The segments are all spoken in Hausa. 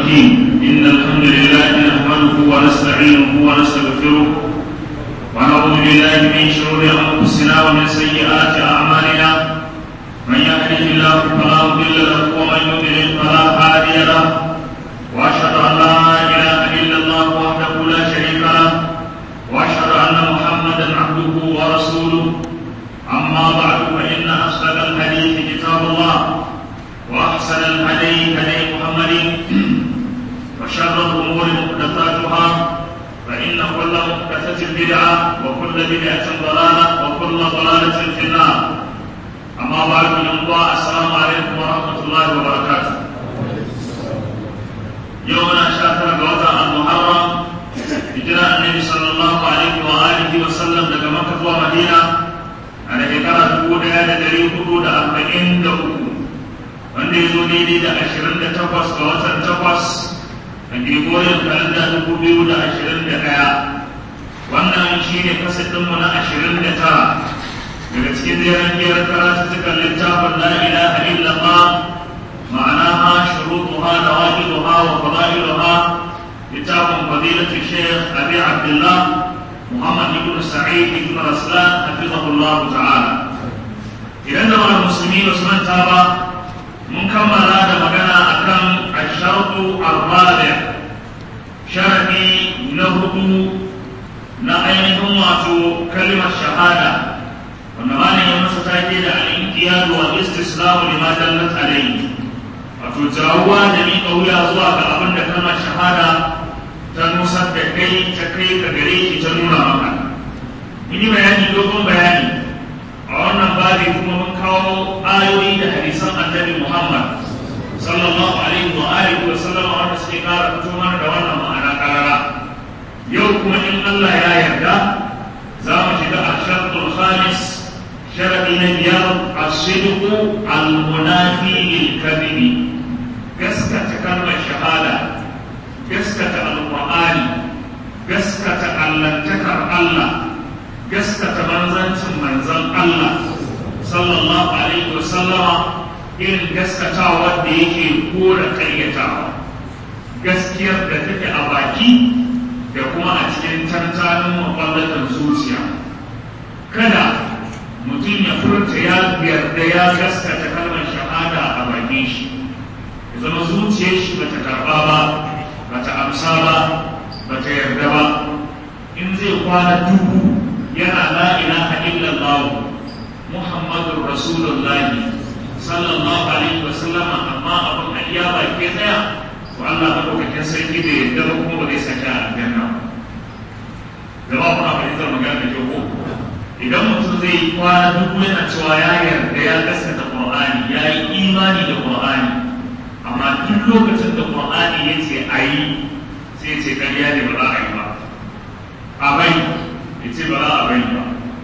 الرحيم إن الحمد لله نحمده ونستعينه ونستغفره ونعوذ بالله من شرور أنفسنا ومن سيئات أعمالنا من يهده الله فلا مضل له ومن يضلل فلا هادي له وأشهد أن لا إله إلا الله وحده لا شريك له وأشهد أن محمدا عبده ورسوله أما بعد فإن أصدق الحديث كتاب الله وأحسن الهدي هدي محمد وشر الأمور محدثاتها فإن كل محدثة بدعة وكل بدعة ضلالة وكل ضلالة في النار أما بعد من الله السلام عليكم ورحمة الله وبركاته يومنا شاكر بوضع المحرم هجرة النبي صلى الله عليه وآله وسلم لك مكة ومدينة على شكرا تقول هذا دليل حدود أربعين دقيقة wanda ya zo daidai da ashirin da takwas ga watan takwas a gregorian kalanda dubu biyu da ashirin da ɗaya wannan shi ne kasadinmu na ashirin da tara daga cikin jeren biyar karatu cikin littafin la ilaha illallah ma'anaha shurutuha da wajibuha wa fada'iluha littafin fadilatu shaykh abi abdullah muhammad ibn sa'id ibn raslan hafizahullah ta'ala idan da musulmi ba su manta ba mun kammala da magana akan ashartu arba'i sharadi na hudu na ainihin wato kalimar shahada wanda malam ya masa take da al-inqiyad wa istislamu lima dallat alayhi wato jawuwa da ni wuya zuwa ga abin da kalmar shahada ta nusar da kai ta kai ka gare ki ta nuna maka mun yi bayani dogon bayani a wannan babi kuma mun kawo ayoyi da hadisan annabi Muhammad sallallahu alaihi wa alihi wa sallam wanda suke kara fito mana da wannan ma'ana karara yau kuma in Allah ya yarda za mu shiga a shartul khamis sharadi na biyar as-sidqu al-munafi lil-kadhibi gaskata kalmar shahada gaskata al-qur'ani gaskata allantakar Allah gaskata manzancin manzan Allah sallallahu alaihi wa sallama irin gaskatawa da yake kora kayyatawa gaskiyar da take a baki da kuma a cikin tantanin makwallatan zuciya kada mutum ya furta ya yarda ya gaskata kalmar shahada a bakin shi ya zama zuciyar shi bata karba ba bata amsa ba bata yarda ba in zai kwana dubu yana la ilaha illallah muhammadur rasulullah sallallahu alaihi wa sallama amma abin a iya ba ke tsaya to Allah ba dokakin sarki da yadda ba kuma ba zai saka a aljanna da ba kuna fahimtar magana da kyau idan mutum zai yi kwana duk yana cewa ya yarda ya gaskata qur'ani ya yi imani da qur'ani amma duk lokacin da qur'ani ya ce a yi sai ce ƙarya ne ba za a yi ba a bai ya ce ba za a bai ba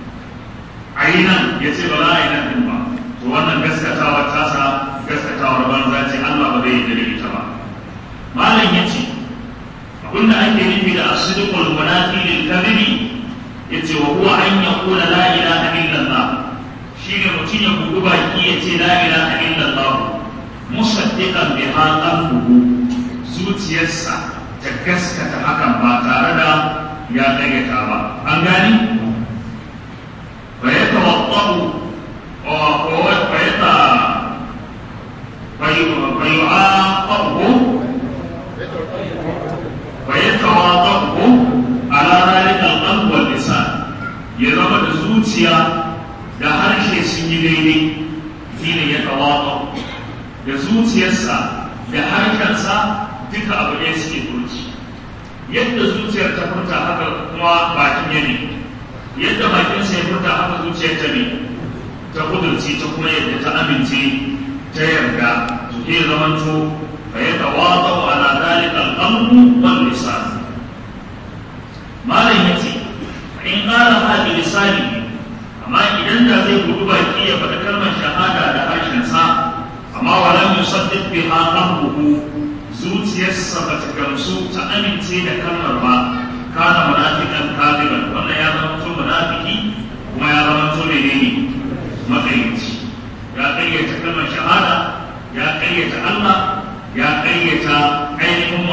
a yi nan ya ce ba za a yi nan din ba to wannan gaskatawa tasa gaskatawar banza ce Allah ba zai yi da ita ba malam ya ce abinda ake nufi da asidqul munafi lil kadhibi yace wa huwa an yaqula la ilaha illallah shine mutum ya bugu baki ya ce la ilaha illallah musaddiqan biha qalbuhu zuciyarsa ta gaskata hakan ba tare da ya ƙaryata ba an gani فيتوضأ فيعاقبه ويتواضعه على ذلك القلب واللسان يزم الزوجيا da harshe sun yi daidai shi ne ya tawato da zuciyarsa da harshensa duka abu ne suke furci yadda zuciyar ta furta haka kuma bakin ya ne yadda bakinsa ya furta haka zuciyar ta ne ta kudurci ta kuma yadda ta amince ta yarda to ke zamanto fa ya tawata wa ala zalika al-qalbu wal lisan malam yace in qala hadi lisani amma idan da zai gudu baki ya faɗi kalmar shahada da harshen sa amma wala yusaddiq biha qalbuhu zuciyarsa ba ta gamsu ta amince da kalmar ba kana munafiqan kadiban wannan ya zama mutum munafiki kuma ya zama mutum menene makayyaci ya kayyata kalmar shahada ya kayyata Allah ya kayyata ainihin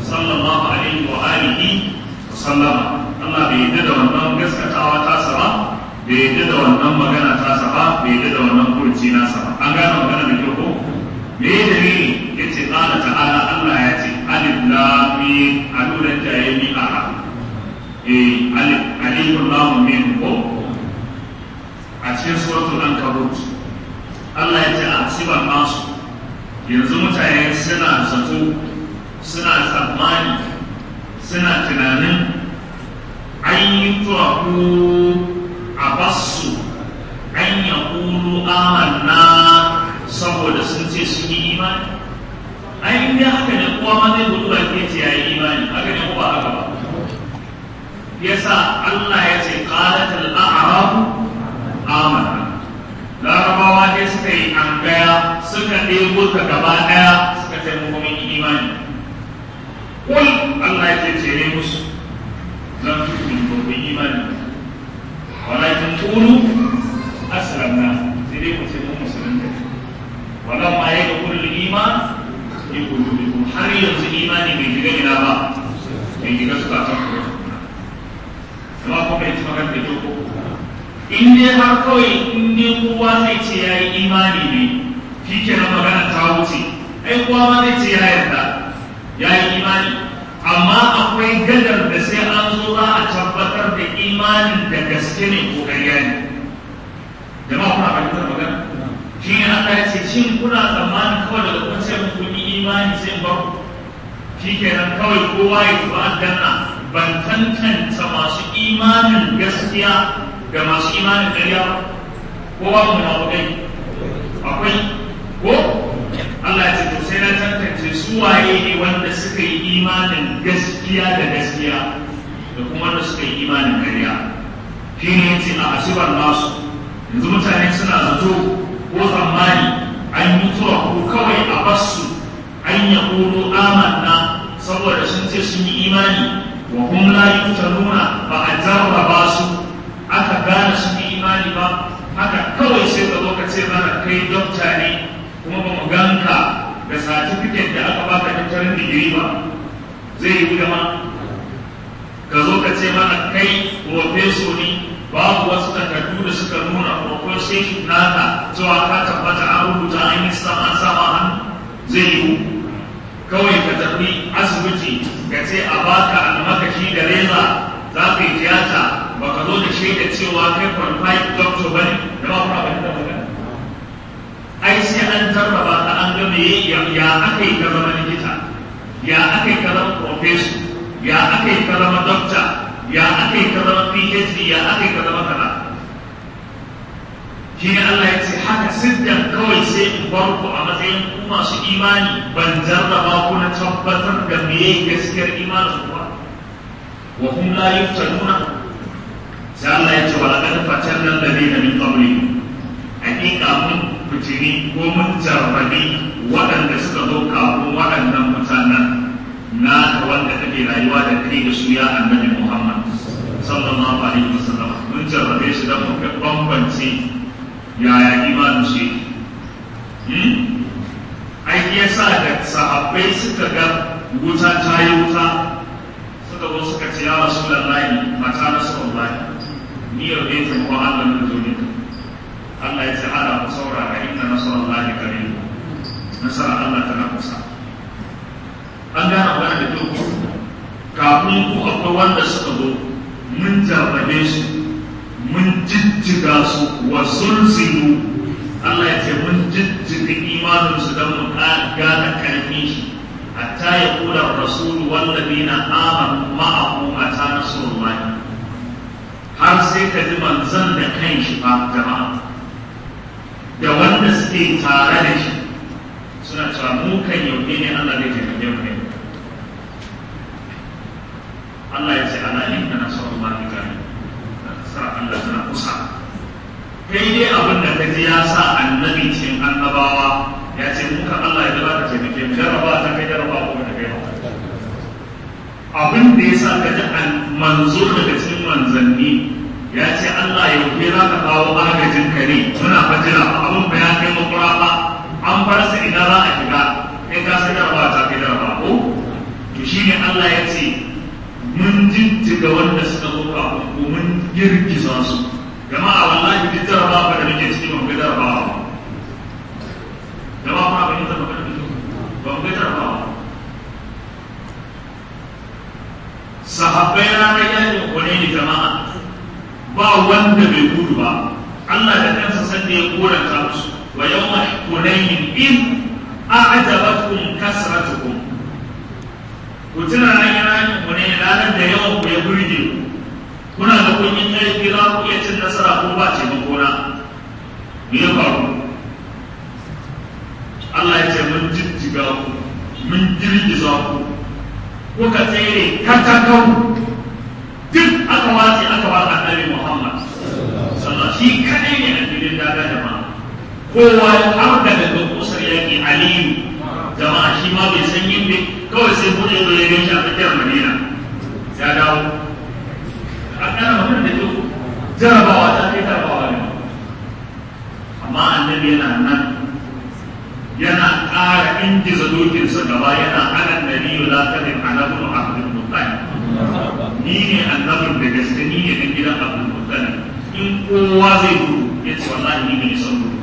sallallahu alaihi wa alihi wa sallama Allah bai yadda da wannan gaskatawa tasa ba bai yadda da wannan magana tasa ba bai yadda da wannan kurci nasa ba an gane magana da kyau ko me ya dalili yace qala ta'ala Allah ya ce alif lam mim alulan jaymi ara eh alif alif lam mim ko a cikin suratul ankabut Allah ya ce a siban nasu yanzu mutane suna zato suna tsammani suna tunanin an yi turaku a basu an ya kulu amanna saboda sun ce sun yi imani ai inda haka ne kowa ma zai gudu ba ke ce ya yi imani haka ne ko ba haka ba yasa Allah ya ce qalatul a'rabu amanna larabawa ne suka yi an gaya suka ɗebo ta gaba ɗaya suka ce mu kuma yi imani kul Allah ya ce ce ne musu zan fi ku ku imani walakin qulu aslamna sai dai ku ce mu musulunta walan ma ya kullu iman ya kullu har yanzu imani bai shiga ina ba bai shiga suka ta ku kuma kuma ita magana da ko in dai har kawai in dai kowa zai ce ya yi imani ne shi ke na magana ta wuce ai kowa ma zai ce ya yarda ya yi imani amma akwai gadar da sai an zo za a tabbatar da imanin da gaske ne ko ƙarya ne jama'a kuna fahimtar magana shi ne Allah ya ce shin kuna tsammanin kawai daga kun ce mun kun yi imani sai ba shi kenan kawai kowa ya tuba aljanna ban tantance masu imanin gaskiya da masu imanin ƙarya ba ko ba mu na kai akwai ko Allah ya ce to sai na tantance su waye ne wanda suka yi imanin gaskiya da gaskiya da kuma wanda suka yi imanin ƙarya shi ne yace a asibar nasu yanzu mutane suna zato ko tsammani an yi tura ko kawai a basu an ya ƙuro amanna saboda sun ce sun yi imani wa hum la yuftanuna ba a jarraba su aka gane sun yi imani ba haka kawai sai ka zo ka ce mana kai dokta ne kuma ba mu ganka da satifiket da aka baka doktorin digiri ba zai yi gudama ka zo ka ce mana kai profeso ne babu wasu takardu da suka nuna professorship naka cewa ka tabbata an rubuta an yi sama sama hannu zai yi kawai ka tafi asibiti ka ce a baka almakashi da reza za ka yi tiyata ba ka zo da shaida cewa kai qualified doctor bane da ba kuma ba da magana ai sai an jarraba ka an ga me ya aka yi ka zama likita ya aka yi ka zama professor ya aka yi ka zama doctor ya aka yi ka zama phd ya aka yi ka zama kaza shi ne Allah ya ce haka siddan kawai sai in bar ku a matsayin ku masu imani ban jarraba ku na tabbatar da me gaskiyar imanin ku ba wa hum la yuftanuna sai Allah ya ce wa laqad fatanna alladhina min qablihim hakika mun fitini ko mun jarrabi waɗanda suka zo kafin waɗannan mutanen na wanda kake rayuwa da kai da su ya annabi Muhammad sallallahu alaihi wasallam mun jarrabe shi da mu bambance yaya imanin shi ai yasa da sahabbai suka ga wuta ta yi wuta suka zo suka ce ya rasulullahi mata rasulullahi ni yau ne taimakon Allah na duniya Allah ya ce ala ku saurara inna nasarallahi qarib nasara Allah tana kusa an gane magana da kyau kafin ku akwai wanda suka zo mun jarrabe su mun jijjiga su wa sulsilu Allah ya ce mun jijjiga imanin su don mu gane karfin shi hatta ya kula rasulu wallazina amanu ma'ahu mata nasrullahi har sai ka ji manzon da kan shi fa jama'a da wanda suke tare da shi suna cewa mu kan yau ne Allah zai taimake mu ne Allah ya ce ana inna nasrullahi qarib sa Allah tana kusa kai dai abin da ka ji ya sa annabi cikin annabawa ya ce muka Allah ya zaba ka taimake mu jarraba ta kai jarraba ko ta kai abin da ya sa ka ji manzo daga cikin manzanni ya ce Allah ya wuce za ka kawo agajin ka ne muna fajira abin ba ya kai makura ba an farsa ina za a shiga kai ka san jarraba ta kai jarraba ko to shine Allah ya ce mun jijjiga wanda suka zo kafin ko mun girgiza su jama'a wallahi duk jarabawa da muke ciki ban ga jarabawa jama'a ba ban yi zama kan ban ga jarabawa sahabbai ranar yakin hunaini jama'a ba wanda bai gudu ba Allah da kansa san da ya koranta musu wa yawma hunaini in a'jabatkum kasratukum ku tuna nan yana yin hunaini ranar da yawan ku ya burge kuna da kun yi ƙarfi za ku iya cin nasara ko ba ce makona me ya faru Allah ya ce mun jijjiga ku mun girgiza ku kuka tsere katakau duk aka wace aka ba annabi Muhammad sallallahu shi kadai ne a filin daga jama'a kowa har da daga kusar yaki aliyu jama'a shi ma bai san yin bai kawai sai bude zo ya gaishe a tsakiyar madina ya dawo a kana magana da kyau jarabawa ta kai jarabawa ne amma annabi yana nan yana ƙara ingiza dokinsa gaba yana ana nabiyu la kadin anabun abdul muttalib ni ne annabin da gaske ni ne dan gidan abdul muttalib in kowa zai gudu ya ce wallahi ni ne son gudu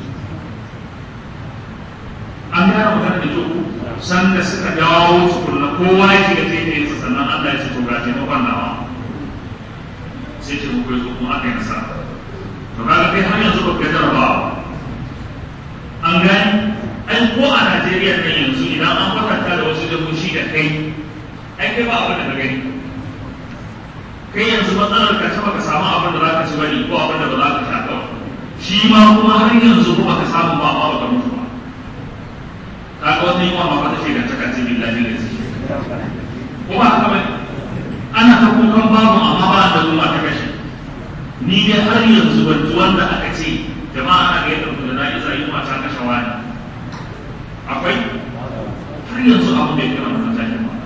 an gane magana da kyau san da suka dawo tukunna kowa ya shiga taitaye sa sannan Allah ya ce to ga taimakon nawa sai ce mu kai kuma aka yi nasara to kaga kai har yanzu ba ka jarabawa an gani ai ko a Najeriya ne yanzu idan an kwatanta da wasu jagoci da kai ai kai ba abin da ka gani kai yanzu matsalar ka ta baka samu abin da za ka ci bane ko abin da ba za ka sha kawai shi ma kuma har yanzu kuma ka samu ba ma baka mutu ba kaga wata yi ma ba ta ce da ta kace billahi da zai ko ba haka bane ana ta kukan babu amma ba da zuwa ta kashe ni dai har yanzu ban ji wanda aka ce jama'a ana ga yadda da na'iza yi mata kashe wani akwai har yanzu abu bai kira mutum zaki ba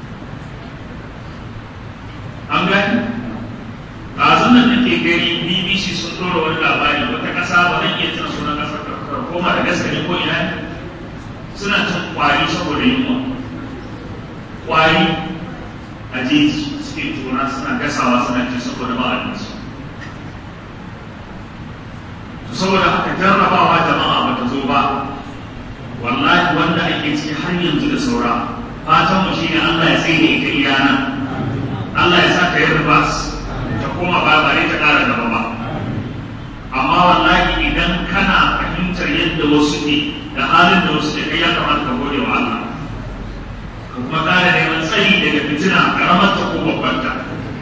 an gani ɗazun nan nake gani bbc sun ɗora wani labari wata ƙasa ba zan iya tuna sunan ƙasar koma da gaske ko ina suna cin ƙwari saboda yunwa ƙwari a jeji suke tona suna gasawa suna ci saboda ba abinci saboda haka jarrabawa jama'a bata zo ba wallahi wanda ake ciki har yanzu da saura fatan mu shine Allah ya tsaye da ita iyana Allah ya sa ka yi ribas ta koma ba ba ta ƙara gaba ba amma wallahi idan kana fahimtar yadda wasu ne da halin da wasu ne kai ya kamata ka gode wa Allah ka kuma ƙara neman tsayi daga fitina karamar ta ko babbar ta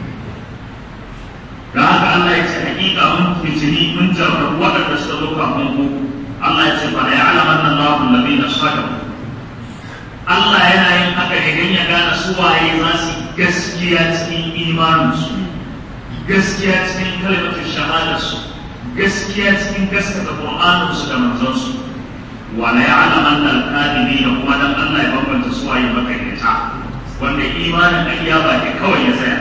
da haka Allah ya ce hakika mun fitini mun jarrabu waɗanda suka zo kafin ku Allah ya ce ba ya alaman nan lahu ladina sadaku Allah yana yin haka ne don ya gane su waye za su gaskiya cikin imaninsu gaskiya cikin kalmatin shahadarsu gaskiya cikin gaskata Qur'aninsu da manzansu wala ya'laman al-kadibina kuma dan Allah ya bambanta su waye makaryata wanda imanin ayya ba ke kawai ya tsaya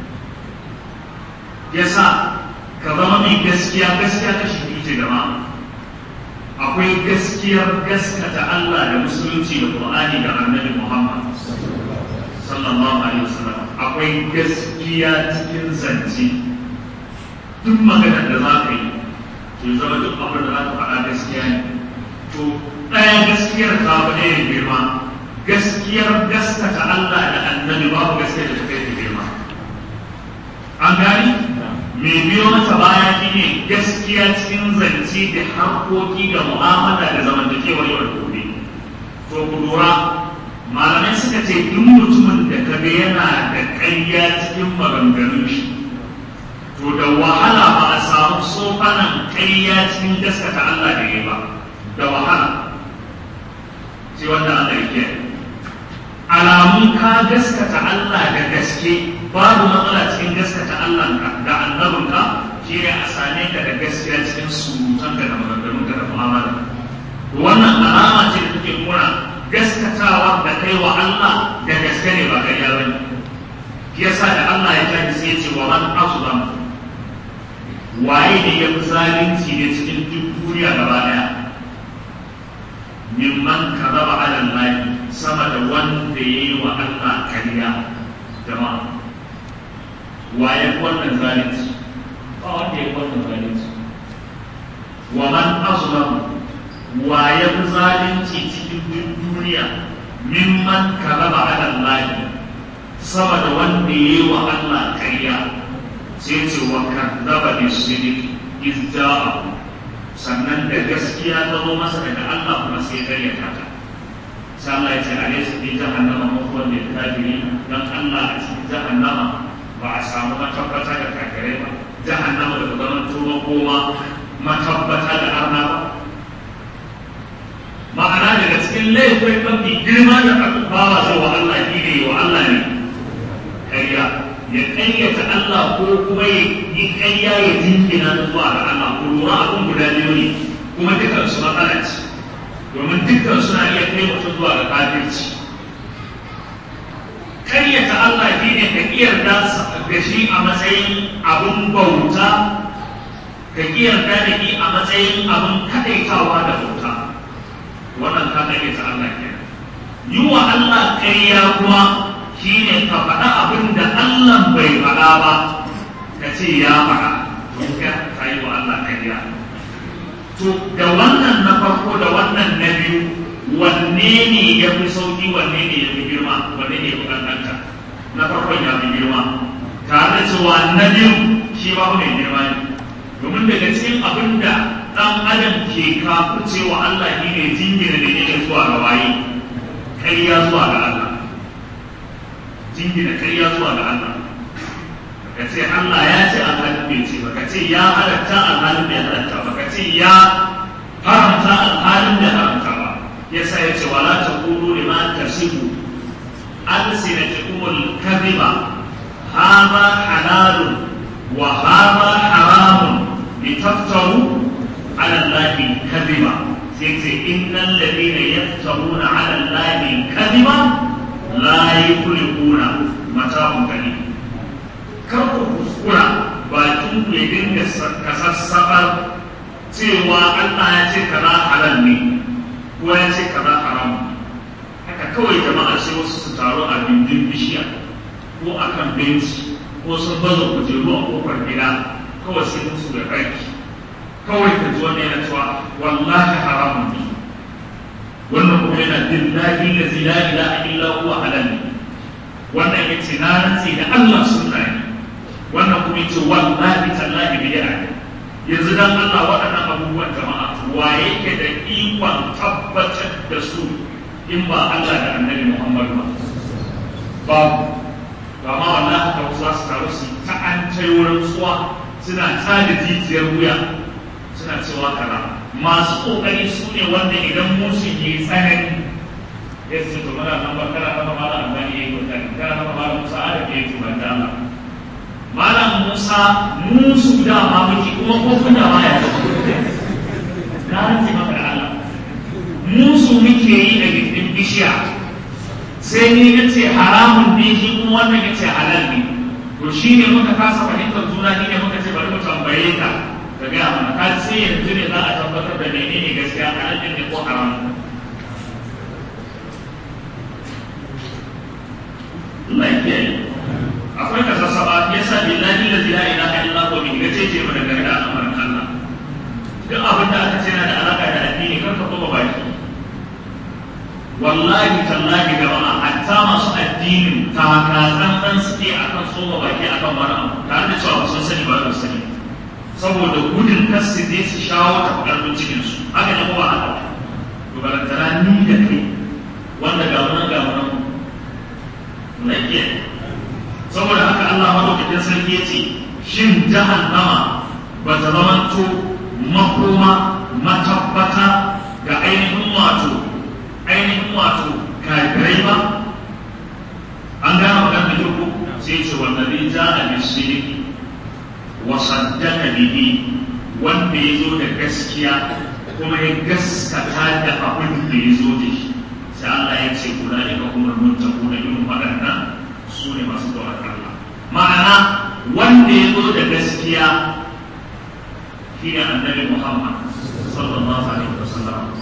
yasa ka zama mai gaskiya gaskiya ta shi ce jama'a akwai gaskiyar gaskata Allah da musulunci da Qur'ani da Annabi Muhammad sallallahu alaihi wasallam akwai gaskiya cikin zance duk maganar da za ka yi to zama duk abin da za ka faɗa gaskiya ne to ɗaya gaskiyar ta fi ɗaya girma gaskiyar gaskata Allah da Annabi babu gaskiyar da ta kai girma an gani mai biyo mata baya shi ne gaskiya cikin zance da harkoki da mu'amala da zamantakewar yau da gobe to ku lura malamai suka ce duk mutumin da ka ga yana da ƙarya cikin maganganun shi to da wahala ba a samu sofanan ƙarya cikin gaskata Allah da ya ba da wahala sai wanda Allah ya kiyaye alamun ka gaskata Allah da gaske babu matsala cikin gaskata Allah da annabinka shi ne a same ka da gaskiya cikin surutanka da maganganunka da mu'amala wannan alama ce da take nuna gaskatawa da kai wa Allah da gaske ne ba ƙarya ba ne yasa da Allah ya tafi sai ya ce wa man azlam waye ne ya fi zalunci ne cikin duk duniya gaba daya mimman kadaba ala Allah sama da wanda ya yi wa Allah kariya jama'a waye wannan zalunci ba wanda ya wannan zalunci wa man azlamu waye zalunci cikin duniya mimman karaba ala Allah sama da wanda ya yi wa Allah kariya sai ce wa kadzaba bi sidiq iz ja'a sannan da gaskiya ta zo masa daga Allah kuma sai ya karyata ta sai Allah ya ce a laysa fi jahannama mawdu'un lil kafirin dan Allah a cikin jahannama ba a samu matabbata da kafirai ba jahannama da zaman tuba koma matabbata da arna ba ma'ana daga cikin laifin mafi girma da bawa zai wa Allah shi ne wa Allah ne ƙarya ya ƙaryata Allah ko kuma ya yi ƙarya ya jinkina da zuwa ga Allah ko lura abin guda biyu ne kuma dukkan su matsala ce domin dukkan suna iya kai mutum zuwa ga kafirci ƙaryata Allah shi ne ka ƙiyarda da shi a matsayin abin bauta ka ƙiyarda da shi a matsayin abin kaɗaitawa da bauta wannan ka ƙaryata Allah kenan yi wa Allah ƙarya kuma shi ne ka faɗa abin da Allah bai faɗa ba ka ce ya faɗa don ka yi wa Allah ƙarya to da wannan na farko da wannan na biyu wanne ne ya fi sauki wanne ne ya fi girma wanne ne ya fi ƙanƙanta na farkon ya fi girma tare da cewa na biyu shi ba mai girma ne domin daga cikin abin da ɗan adam ke kafurce wa Allah shi ne jingina da yake zuwa ga waye ƙarya zuwa ga Allah jingina ƙarya zuwa ga Allah ka ce Allah ya ce alhalin bai ce baka ce ya halatta alhalin bai halatta baka ce ya haramta alhalin bai haramta ba yasa ya ce wala taqulu lima tasibu ألسنتكم الكذب هذا حلال وهذا حرام لتفتروا على الله الكذب سيتي إن الذين يفترون على الله الكذب لا يفلحون متاع قليل كركم kuskura bakin ku ya dinga kasassabar cewa Allah ya ce kaza halal ne ko ya ce kaza haram haka kawai jama'a sai wasu su taru a bindin bishiya ko a kan benci ko sun baza kujeru a kofar gida kawai sai musu da ƙarfi kawai ka ji wani yana cewa wallahi haramun ne wannan kuma yana billahi da la ilaha illa huwa halal ne wannan ya ce na rantse da Allah sunna ne wannan kuma ya ce wallahi tallahi bid'a ne yanzu dan Allah waɗannan abubuwan jama'a waye ke da ikon tabbatar da su in ba Allah da annabi Muhammad ba babu ba ma wallahi ka za su taru su ta an tai wurin tsuwa suna tada jijiyar wuya suna cewa kaza masu kokari su ne wanda idan musu yi tsanani ya ce to mana nan ba kana kama mala albani yayi kokari kana kama mala musa adam yayi tuban da Allah malam musa musu da ma muke kuma ko kun da ma ya na rantsi maka da Allah musu muke yi da gindin bishiya sai ni na ce haramun ne shi kuma wannan ya ce halal ne to shi ne muka kasa fahimtar juna ni ne muka ce bari mu tambaye ka ka gaya mana ka sai yanzu ne za a tabbatar da menene gaskiya halal ne ko haram Allah ya kiyaye akwai ka sassaba ya sa billahi la ilaha illa huwa min gace ce mana game da al'amarin Allah duk abin da aka ce na da alaka da addini kar ka koma baki wallahi tallahi da ma'a hatta masu addinin takatsantsan suke akan soma baki akan wani abu tare da cewa sun sani ba su sani saboda gudun kar su je su shawo ta ƙarfin cikin su haka ne kuma haka to balantana ni da kai wanda ga wannan ga wannan na iya saboda haka Allah madaukakin sarki ya ce shin jahannama ba ta zamanto makoma matabbata ga ainihin wato ainihin wato kafirai ba an gane magana da yau sai ce wanda zai ja a bishiri wa saddaka bihi wanda ya zo da gaskiya kuma ya gaskata da abin da ya zo da shi sai Allah ya ce kula ne ga kuma muntaku da irin waɗannan su ne masu tsoron Allah ma'ana wanda ya zo da gaskiya shi ne annabi Muhammad sallallahu alaihi wasallam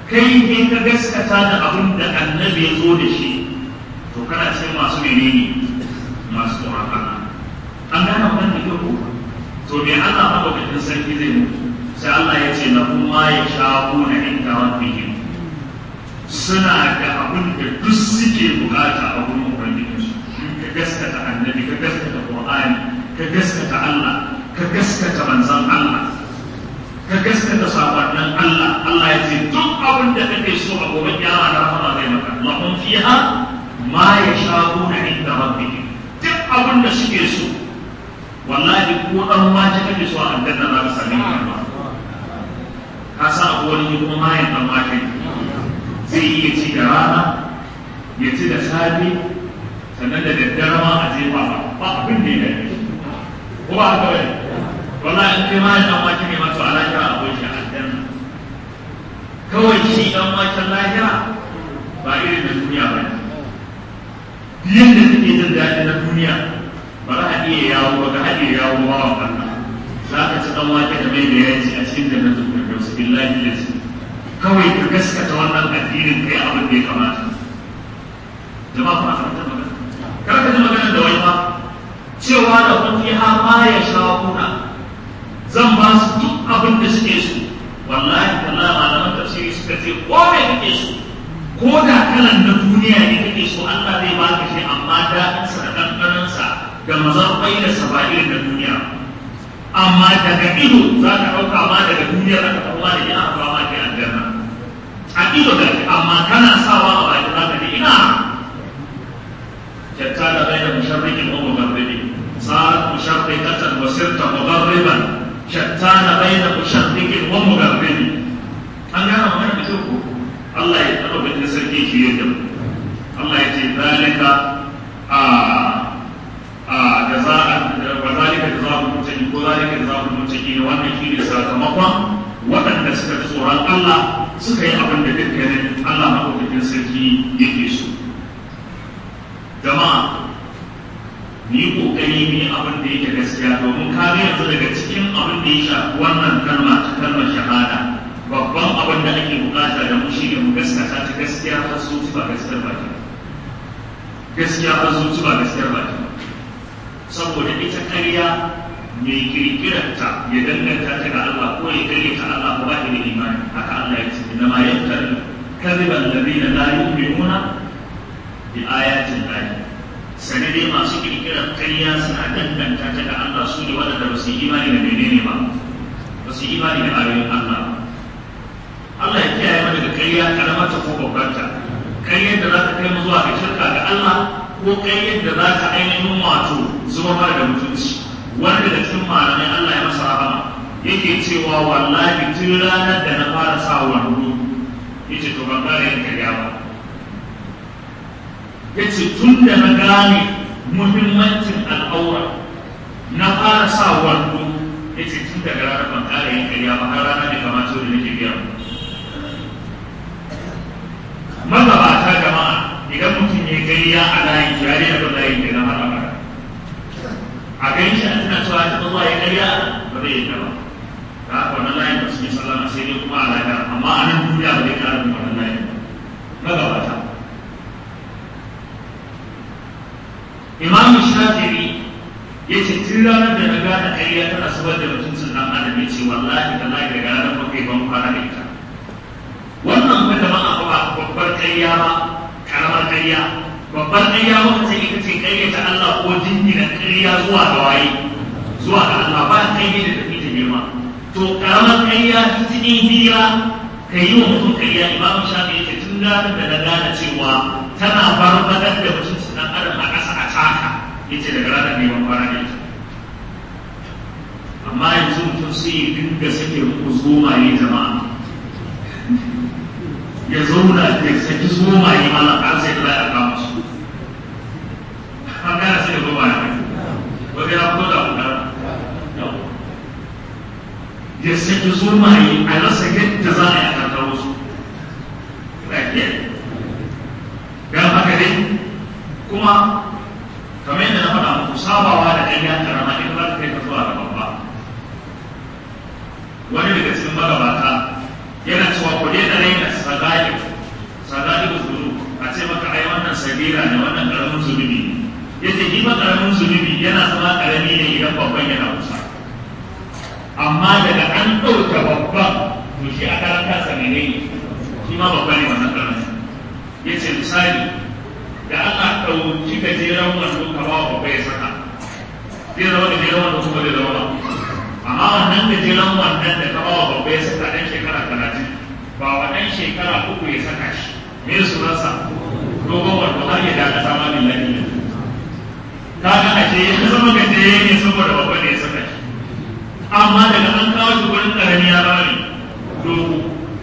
kai ne ka gaskata da abin da annabi ya zo da shi to kana cikin masu menene masu tsoron Allah an gane wannan da kyau ko to me Allah madaukakin sarki zai mutu sai Allah ya ce lahum ma yashaquna inda rabbihim suna da abin da duk suke bukata a wurin ubangijinsu ka gaskata annabi ka gaskata qur'ani ka gaskata Allah ka gaskata manzon Allah ka gaskata sakonnin Allah Allah ya ce duk abin da kake so a gobe kiyama da rahama zai maka lahum fiha ma yashaquna inda rabbihim duk abin da suke so wallahi ko dan wace kake so a aljanna za ka same ka ka sa abu wani kuma mayan dan wace zai iya ci da rana ya ci da safe sannan da daddare ma a jefa ba ba abin da ya gani ko ba haka bane wallahi in kai mayan dan wace ne ma to a lahira akwai shi a aljanna kawai shi dan wacen lahira ba irin na duniya ba ne yadda kake jin daɗi na duniya ba za a iya yawo ba ga haɗe yawo ba wa Allah za ka ci ɗan wake da mai da yaji a cikin da na zuwa da wasu billahi lazi kawai ka gaskata wannan addinin kai abin da ya kamata jama'a kuma fahimta magana kar ka ji magana da wani ba cewa da kun fi ha ma ya sha kuna zan ba su duk abin da suke so wallahi wallahi malaman tafsiri suka ce ko me kake so ko da kalan na duniya ne kake so Allah zai baka shi amma daɗinsa da ɗanɗanonsa da mazarfai da saba'in da duniya amma daga ido za ka ɗauka ma daga duniya za ka ɗauka da ina ba ma ke aljanna a ido da amma kana sawa a baki za ka ji ina jatta da bai da musharrikin wa mugarribi sarat musharrikatan wa sirta mugarriban shatta da bai da musharrikin wa mugarribi an gana magana da kyau ko Allah ya taɓa bin sarki shi yadda Allah ya ce zalika a جزاء وذلك جزاء المتقين وذلك جزاء المتقين wannan shine sakamakon waɗanda suka ji tsoron Allah suka yi abin da dukkanin Allah maɗaukakin sarki yake so jama'a mu yi ƙoƙari mu yi abin da yake gaskiya domin ka ga yanzu daga cikin abin da ya shafi wannan kalma ta kalmar shahada babban abin da ake bukata da mu shine mu gaskata ta gaskiya har zuci ba gaskiyar baki gaskiya har zuci ba gaskiyar baki saboda ita ƙarya mai kirkirarta ya danganta ta ga Allah ko ya kare ta Allah ko ba ta da imani haka Allah ya ce inna ma yaktar kadhiban ladina la yu'minuna bi ayatin lahi sani dai masu kirkirar ƙarya suna danganta ta ga Allah su ne waɗanda ba su yi imani da menene ba ba su yi imani da ayoyin Allah Allah ya kiyaye mana da ƙarya karamata ko babbarta ƙaryar da za ta kai mu zuwa ga shirka ga Allah ko kai yadda za ta ainihin wato zuwa mara da mutunci wanda da cikin malamai Allah ya masa rahama yake cewa wallahi tun ranar da na fara sa wando yace to ban gane yin karya ba yace tun da na gane muhimmancin al'aura na fara sa wando yace tun daga ranar ban kare yin karya ba har ranar da kamata da nake biya magabata jama'a idan mutum ya gari ya a layin ya daina bin layin kenan har abada a gani shi an tana cewa ta zuwa ya karya ba zai yi ba da haka wannan layin ba su yi sallama sai dai kuma a lafiya amma a nan duniya ba zai kara bin wannan layin magabata imam shafi'i ya ce tun ranar da na gane karya tana zubar da mutuncin dan adam ya ce wallahi da layi daga ranar mafi ban kwana da ita wannan kuma jama'a ba babbar karya ba karamar ƙarya babbar ƙarya wata ce ita ce ƙarya ta Allah ko jingina ƙarya zuwa ga waye zuwa ga Allah ba ƙarya da tafi ta girma to karamar ƙarya ta cikin hira ka yi wa mutum ƙarya imamu shafi yake tun ranar da na gane cewa tana barbatar da mutum su dan adam a ƙasa a taka yace daga ranar ne ban fara da ita amma yanzu mutum sai ya dinga sake muku zomaye jama'a ya zauna ya saki zomaye mana har sai da ya kama su an gana sai ya zomaye ne wanda ya fito da kuɗa ya saki zomaye a rasa yadda za a yi a karkaro su don haka dai kuma kamar yadda na faɗa muku sabawa da ɗan karama in ba ta kai ka zuwa ga babba wani daga cikin magabata yana cewa ku daina raina sabira ne wannan karamin zunubi ya ce shi ba karamin zunubi yana zama karami ne idan babban yana kusa amma daga an ɗauka babban to shi a karan kansa ne ne shi ma babba ne wannan karamin ya ce misali da Allah ɗauki gajeren wando ka ba babba ya saka zai zama gajeren wando kuma zai zama ba amma wannan gajeren wandon da ka ba babba ya saka ɗan shekara talatin ba wa ɗan shekara uku ya saka shi me sunansa dogon wando har ya daga sama lillahi ne ka ga a ce ya zama gajere ne saboda babba ne ya saka shi amma daga an kawo shi wurin ƙarami ya bani dogo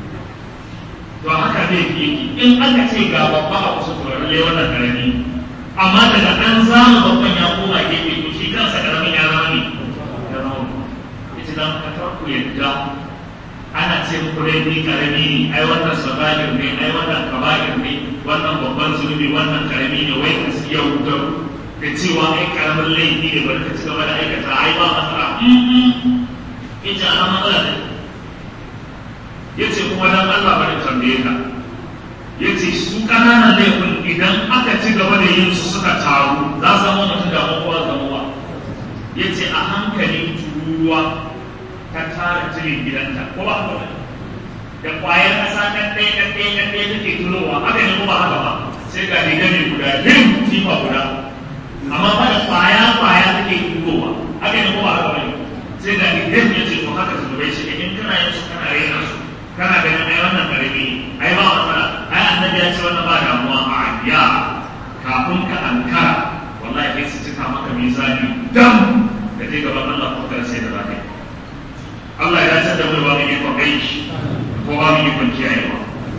to haka zai fi in aka ce ga babba a kusa to lalle wannan ƙarami amma daga an zama babban ya koma gefe to shi kansa ƙaramin ya zama ne ya zama ita dan ka ku yadda ana ce muku dai ni karami ne ai wannan sabagir ne ai wannan kabagir ne wannan babban zunubi wannan karami ne wai ka siya wutar da cewa ai karamin laifi ne bari ka ci gaba da aikata ai ba matsala ita ana matsala ne ya ce kuma dan Allah bari tambaye ka ya ce su ƙananan laifin idan aka ci gaba da yin su suka taru za su zama mutum da kowa zamuwa ya ce a hankali turuwa ta tara jirin gidanta ko ba haka ba da kwayar kasa ɗan ɗaya ɗan ɗaya ɗan ɗaya take tulowa haka ne ko ba haka ba sai ga riga ne guda rim tifa guda amma ba da kwaya kwaya take tulowa haka ne ko ba haka ba ne sai ga riga ne ce to haka su bai shi in kana yin su kana raina su kana ganin ai wannan karami ai ba matsala ai annabi ya ce wannan ba damuwa a ya kafin ka ankara wallahi sai su cika maka mizani dam da je gaban Allah ko kar sai da zaka yi Allah ya san da mu ba mu yi kwakai ko ba mu yi kwanciyayewa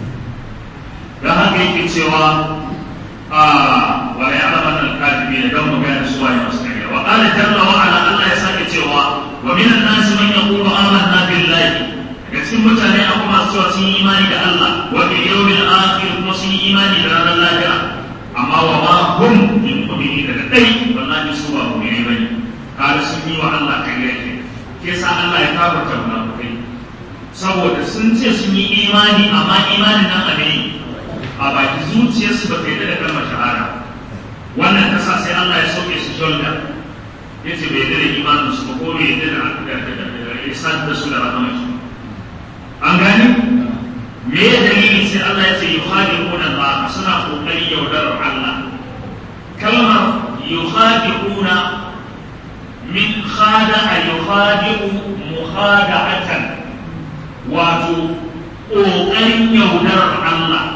da haka yake cewa a wa ya alama nan kadibi da don mu gane su waye masu kariya wa qala jalla wa ala Allah ya sake cewa wa minan nasi man yaqulu amanna billahi daga cikin mutane akwai masu cewa sun yi imani da Allah wa bil yawmil akhir kuma sun yi imani da ranar lahira amma wa ma hum min mu'minin da dai wallahi su ba mu'mini bane kada sun yi wa Allah kariya ke ke sa Allah ya kafarta munafukai saboda sun ce sun yi imani amma imanin nan a ne a baki zuciyarsu ba ta yi da kalmar shahada wannan ta sa sai Allah ya sauke su shoulder ya ce bai yarda da imanin su ba ko bai yarda da isan da su da rahama shi an gani me ya dalili sai Allah ya ce yukhadi'una Allah suna kokari yaudarar Allah kalmar yukhadi'una min khada'a yukhadi'u mukhada'atan wato ƙoƙarin yaudarar Allah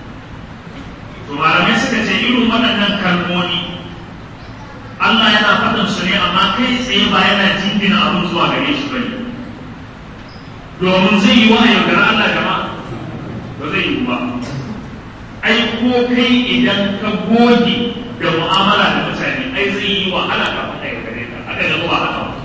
to malamai suka ce irin waɗannan kalmomi Allah yana faɗin su ne amma kai tsaye ba yana jingina abin zuwa gare shi bane domin zai yi wa yaudar Allah jama'a ba zai yi ba ai ko kai idan ka goge da mu'amala da mutane ai zai yi wahala ka faɗa yaudare ka haka da ba haka ba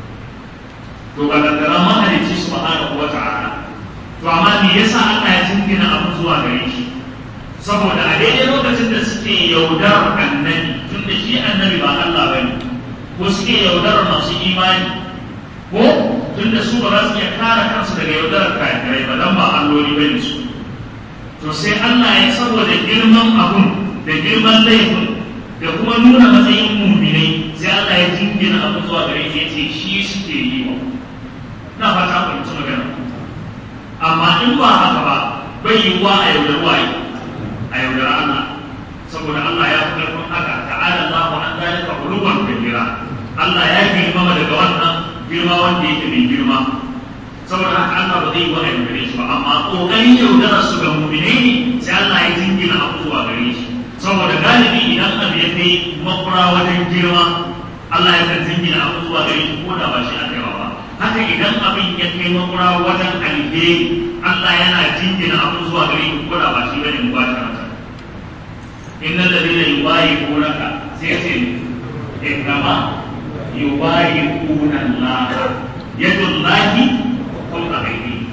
to ba daga mahalicci subhanahu wa ta'ala to amma me yasa Allah ya jingina abu zuwa gare shi saboda a daidai lokacin da suke yaudar annabi tun da shi annabi ba Allah bane ko suke yaudar masu imani ko tun da su ba za su iya kare kansu daga yaudarar kafirai ba dan ba alloli bane su to sai Allah ya saboda girman abun da girman laifin da kuma nuna matsayin muminai sai Allah ya jingina abu zuwa gare shi ya ce shi suke yi wa na fata ku mutu magana amma in ba haka ba bai yi wa a yaudar waye a yaudar Allah saboda Allah ya fi karfin haka ta'ala Allah wa an zalika uluwan kabira Allah ya girmama daga wannan girma wanda yake mai girma saboda haka Allah ba zai yi wa a yaudare shi ba amma kokarin yaudara su ga mu'minai ne sai Allah ya jingina abu zuwa gare shi saboda galibi idan abu ya kai makura wajen girma Allah ya kan jingina abu zuwa gare shi ko da ba shi aka yawa ba haka idan abin ya kai makura wajen alheri Allah yana jingina abu zuwa gare shi ko da ba shi bane mu ba ta mata innal ladina yubayi'unaka sai ce innama yubayi'una Allah yadullahi fawqa aydihim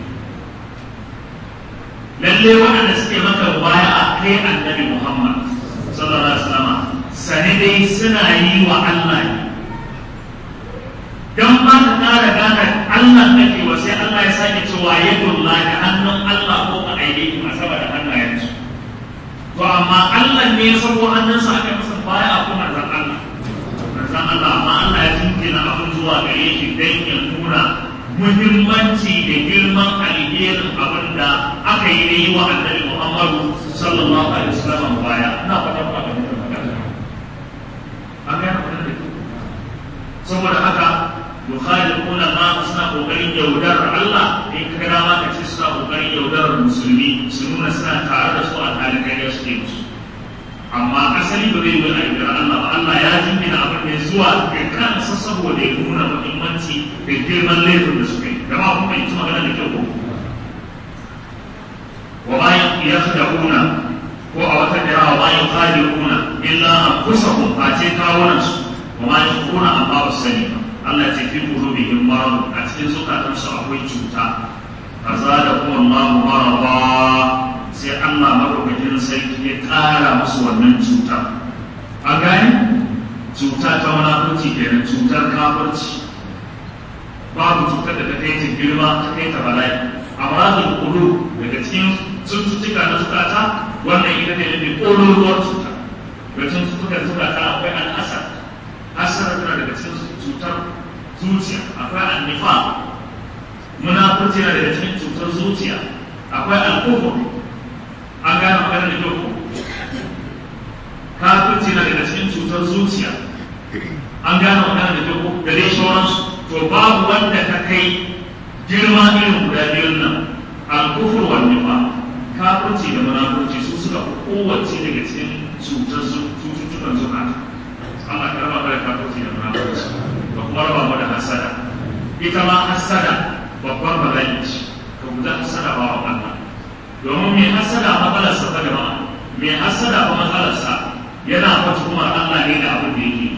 lalle waɗanda suke maka baya a kai annabi Muhammad sallallahu alaihi wasallam sani dai suna yi wa Allah ne dan ma ka ƙara gane Allah kake wa sai Allah ya sake cewa yadullah da hannun Allah ko ka aide a sama da hannayensu to amma Allah ne ya sabo hannunsa aka masa baya a kuma manzon Allah manzon Allah amma Allah ya jinkina abin zuwa gare shi dan ya nuna muhimmanci da girman alherin abin da aka yi da yi wa annabi Muhammadu sallallahu alaihi wasallam baya ina fata ba ga mutum magana an ga yana da saboda haka yukhaliquna ma suna kokarin yaudar Allah in ka ga ma kace suna kokarin yaudar musulmi su nuna suna tare da su a halin kai suke musu amma asali ba zai yi a yaudar Allah ba Allah ya jingina abin da zuwa ga kansa saboda ya nuna muhimmanci da girman laifin da suka yi gama kuma yi magana da kyau ko wa ma yakhda'una ko a wata kira wa ma yukhadi'una illa anfusahum fa ce kawunansu wa ma yakhda'una amma ba sani ba Allah ce fi qulubihim marad a cikin zukatansu akwai cuta fazada kuma Allah marada sai Allah madaukakin sarki ya ƙara musu wannan cuta a gani cuta ta munafurci kenan cutar kafirci babu cutar da ta kai ta girma ta kai ta bala'i amradul qulub daga cikin cututtuka na zukata wannan ita ne mafi ƙololuwar cuta da cututtukan zukata akwai al'asar asar tana daga cikin cutar zuciya akwai annifa munafurci na daga cikin cutar zuciya akwai alkufur an gane magana da kyau kafirci na daga cikin cutar zuciya an gane magana da kyau da dai sauransu to babu wanda ta kai girma irin guda biyun nan alkufur wa nifa kafirci da munafurci su suka fi kowace daga cikin cutar cututtukan zukata Allah ka raba da kafirci da munafurci da kuma raba mu da hasada ita ma hasada babbar bala'i ce ka guji hasada ba wa Allah domin mai hasada matsalarsa ta jama'a mai hasada ba matsalarsa yana fata kuma Allah ne da abin da yake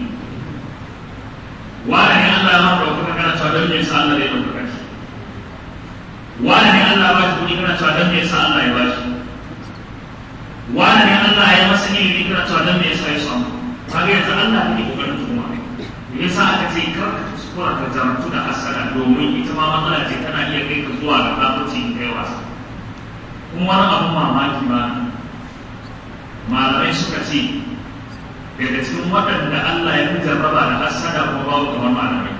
wani ne Allah ya maka ɗaukaka kana cewa don me yasa Allah ya ɗaukaka shi wani ne Allah ya ba shi kuɗi kana cewa don me yasa Allah ya ba shi wani ne Allah ya masa ilimi kana cewa don me yasa ya samu kaga yanzu Allah ne kokarin kuma me yasa aka ce kar ka kuskura ka zamantu da hasada domin ita ma matsala ce tana iya kai ka zuwa ga kafirci in kai wasa kuma wani abun mamaki ba malamai suka ce daga cikin waɗanda Allah ya fi jarraba da hasada kuma babu kamar malamai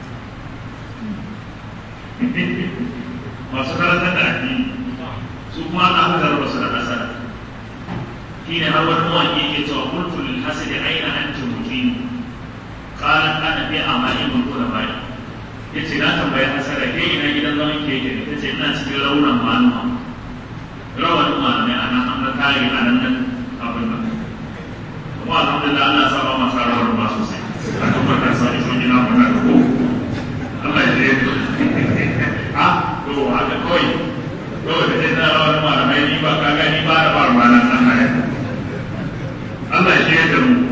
masu karantar da addini su kuma Allah fi jarraba su da hasada shine har wani mawaƙi yake cewa qultu lil hasadi aina anta muqim qala ana fi amali mun kula bai yace na tambayi hasada ke ina gidan zaman ke yake yace ina cikin raunan malama rawan malamai a nan an ga kare a nan nan abin nan kuma alhamdulillah Allah sa ba ma sa rawar ba sosai a kuma ta sa iso gina mu da ko Allah ya je a to haka kawai kawai da dai na rawar malamai ni ba ka ga ni ba da ba ruwanan Allah ya Allah ya je da mu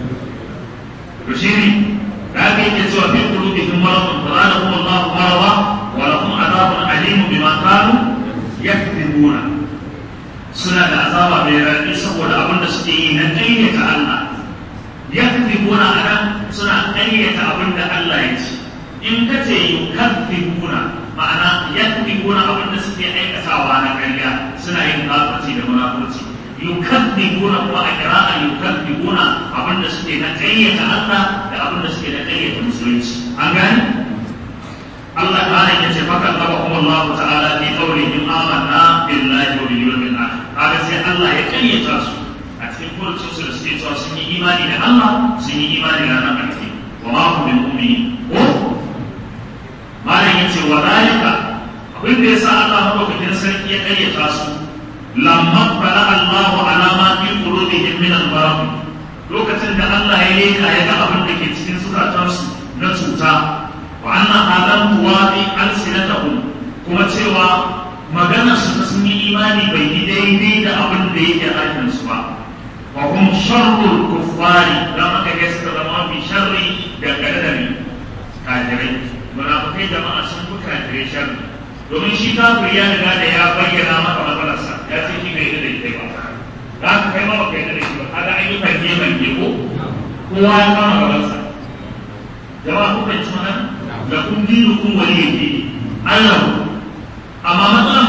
to shi ne da aka yi cewa fi qulubihim maradun fa zadahum Allah marada wa lahum adhabun alim bima kanu yakذبuna suna da azaba mai raɗi saboda abin da suke yi na ƙaryata Allah yakذبuna anan suna ƙaryata abin da Allah ya ce in ka ce yukazzibuna ma'ana yakذibuna abin da suke aikatawa na ƙarya suna yin kafirci da munafurci yukazzibuna kuma a kira'a yukazzibuna abin da suke na ƙaryata Allah da abin da suke na ƙaryata musulunci an gane Allah ta'ala ya ce faka Allah kuma Allah ta'ala fi qawlihim amanna billahi wa bil yawmil akhir kaga sai Allah ya ƙaryata su a cikin furucin su da suke cewa sun yi imani da Allah sun yi imani da ranar ƙarfi wa ma hum bil mu'minin ko malam yace wa zalika abin da yasa Allah madaukakin sarki ya ƙaryata su lamma bala Allah ala ma fi qulubihim min al-marad lokacin da Allah ya leka ya ga abin da ke cikin zukatansu na cuta wa anna adam tuwadi alsinatahum kuma cewa maganar su ta sun yi imani bai yi daidai da abin da yake aikin su ba wa hum sharrul kuffari dan aka ga suka zama mafi sharri dangane da ni kafirai munafikai jama'a sun fi kafirai sharri domin shi kafir ya riga da ya bayyana maka matsalarsa ya ce shi bai yi da ita ba za ka kai ma ba kai da shi ba kaga ayyukan ne mai ko kowa ya kama gabansa jama'a kuka ci magana da kun dinu kun wali yake Allah amma matsalar munafiki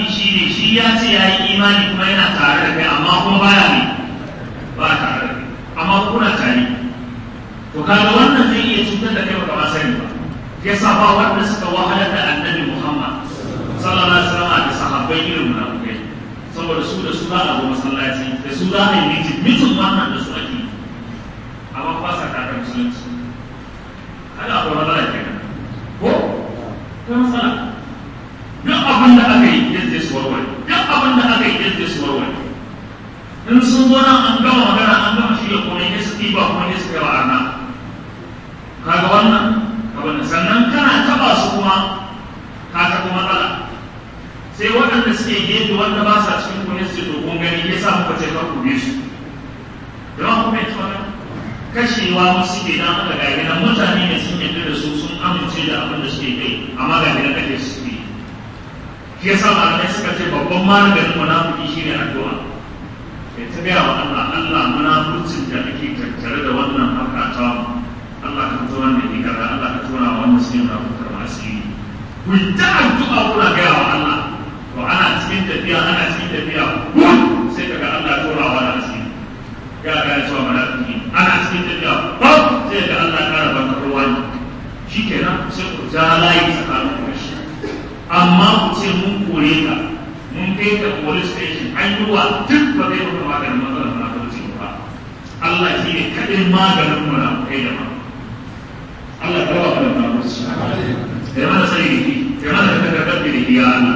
munafiki shi ne shi ya ce ya yi imani kuma yana tare da kai amma kuma baya ne ba tare da kai amma kuna tare to kaga wannan zai iya cutar da kai baka ma sani ba yasa ba wanda suka wahalar da annabi Muhammad sallallahu alaihi wasallam da sahabbai irin munafikai saboda su da su za a zo masallaci da su za a yi mitin mitin wannan da su ake amma ba sa tare musulunci kada akwai matsala kenan ko ta matsala duk abin da aka yi yadda su warware duk abin da aka yi yadda su warware in sun zo nan an gama magana an gama shi da komai ne su ɗiba kuma ne su kai wa arna kaga wannan abin sannan kana taba su kuma ka taɓa matsala sai waɗanda suke gefe wanda ba sa cikin kuɗin su to kun gani ya sa muka ce kar ku bi su yawan kuma ya tsara kashewa musu ke dan aka ga gidan mutane ne sun yarda da su sun amince da abin da suke kai amma ga gidan kake su ke shi yasa malamai suka ce babban maganin munafiki shine addu'a ya ta gaya wa Allah Allah munafurcin da ake tattare da wannan haka ta Allah ka fito wanda ke kaza Allah ka tura wanda suke munafurtar masu yi ku ta addu'a kuna gaya wa Allah to ana cikin tafiya ana cikin tafiya sai kaga Allah tura wa da asiri ya ga cewa munafiki ana cikin tafiya sai ga Allah kara baka ruwa ne shikenan sai ku ja layi tsakanin ku shi amma ku ce mun kore ka mun kai ka police station an yi wa duk ba zai maka maganin matsalar munafurci ba Allah shi ne kaɗin maganin munafukai da ma Allah ka rawa da munafurci ya mana sai da ya mana da kakar da ya Allah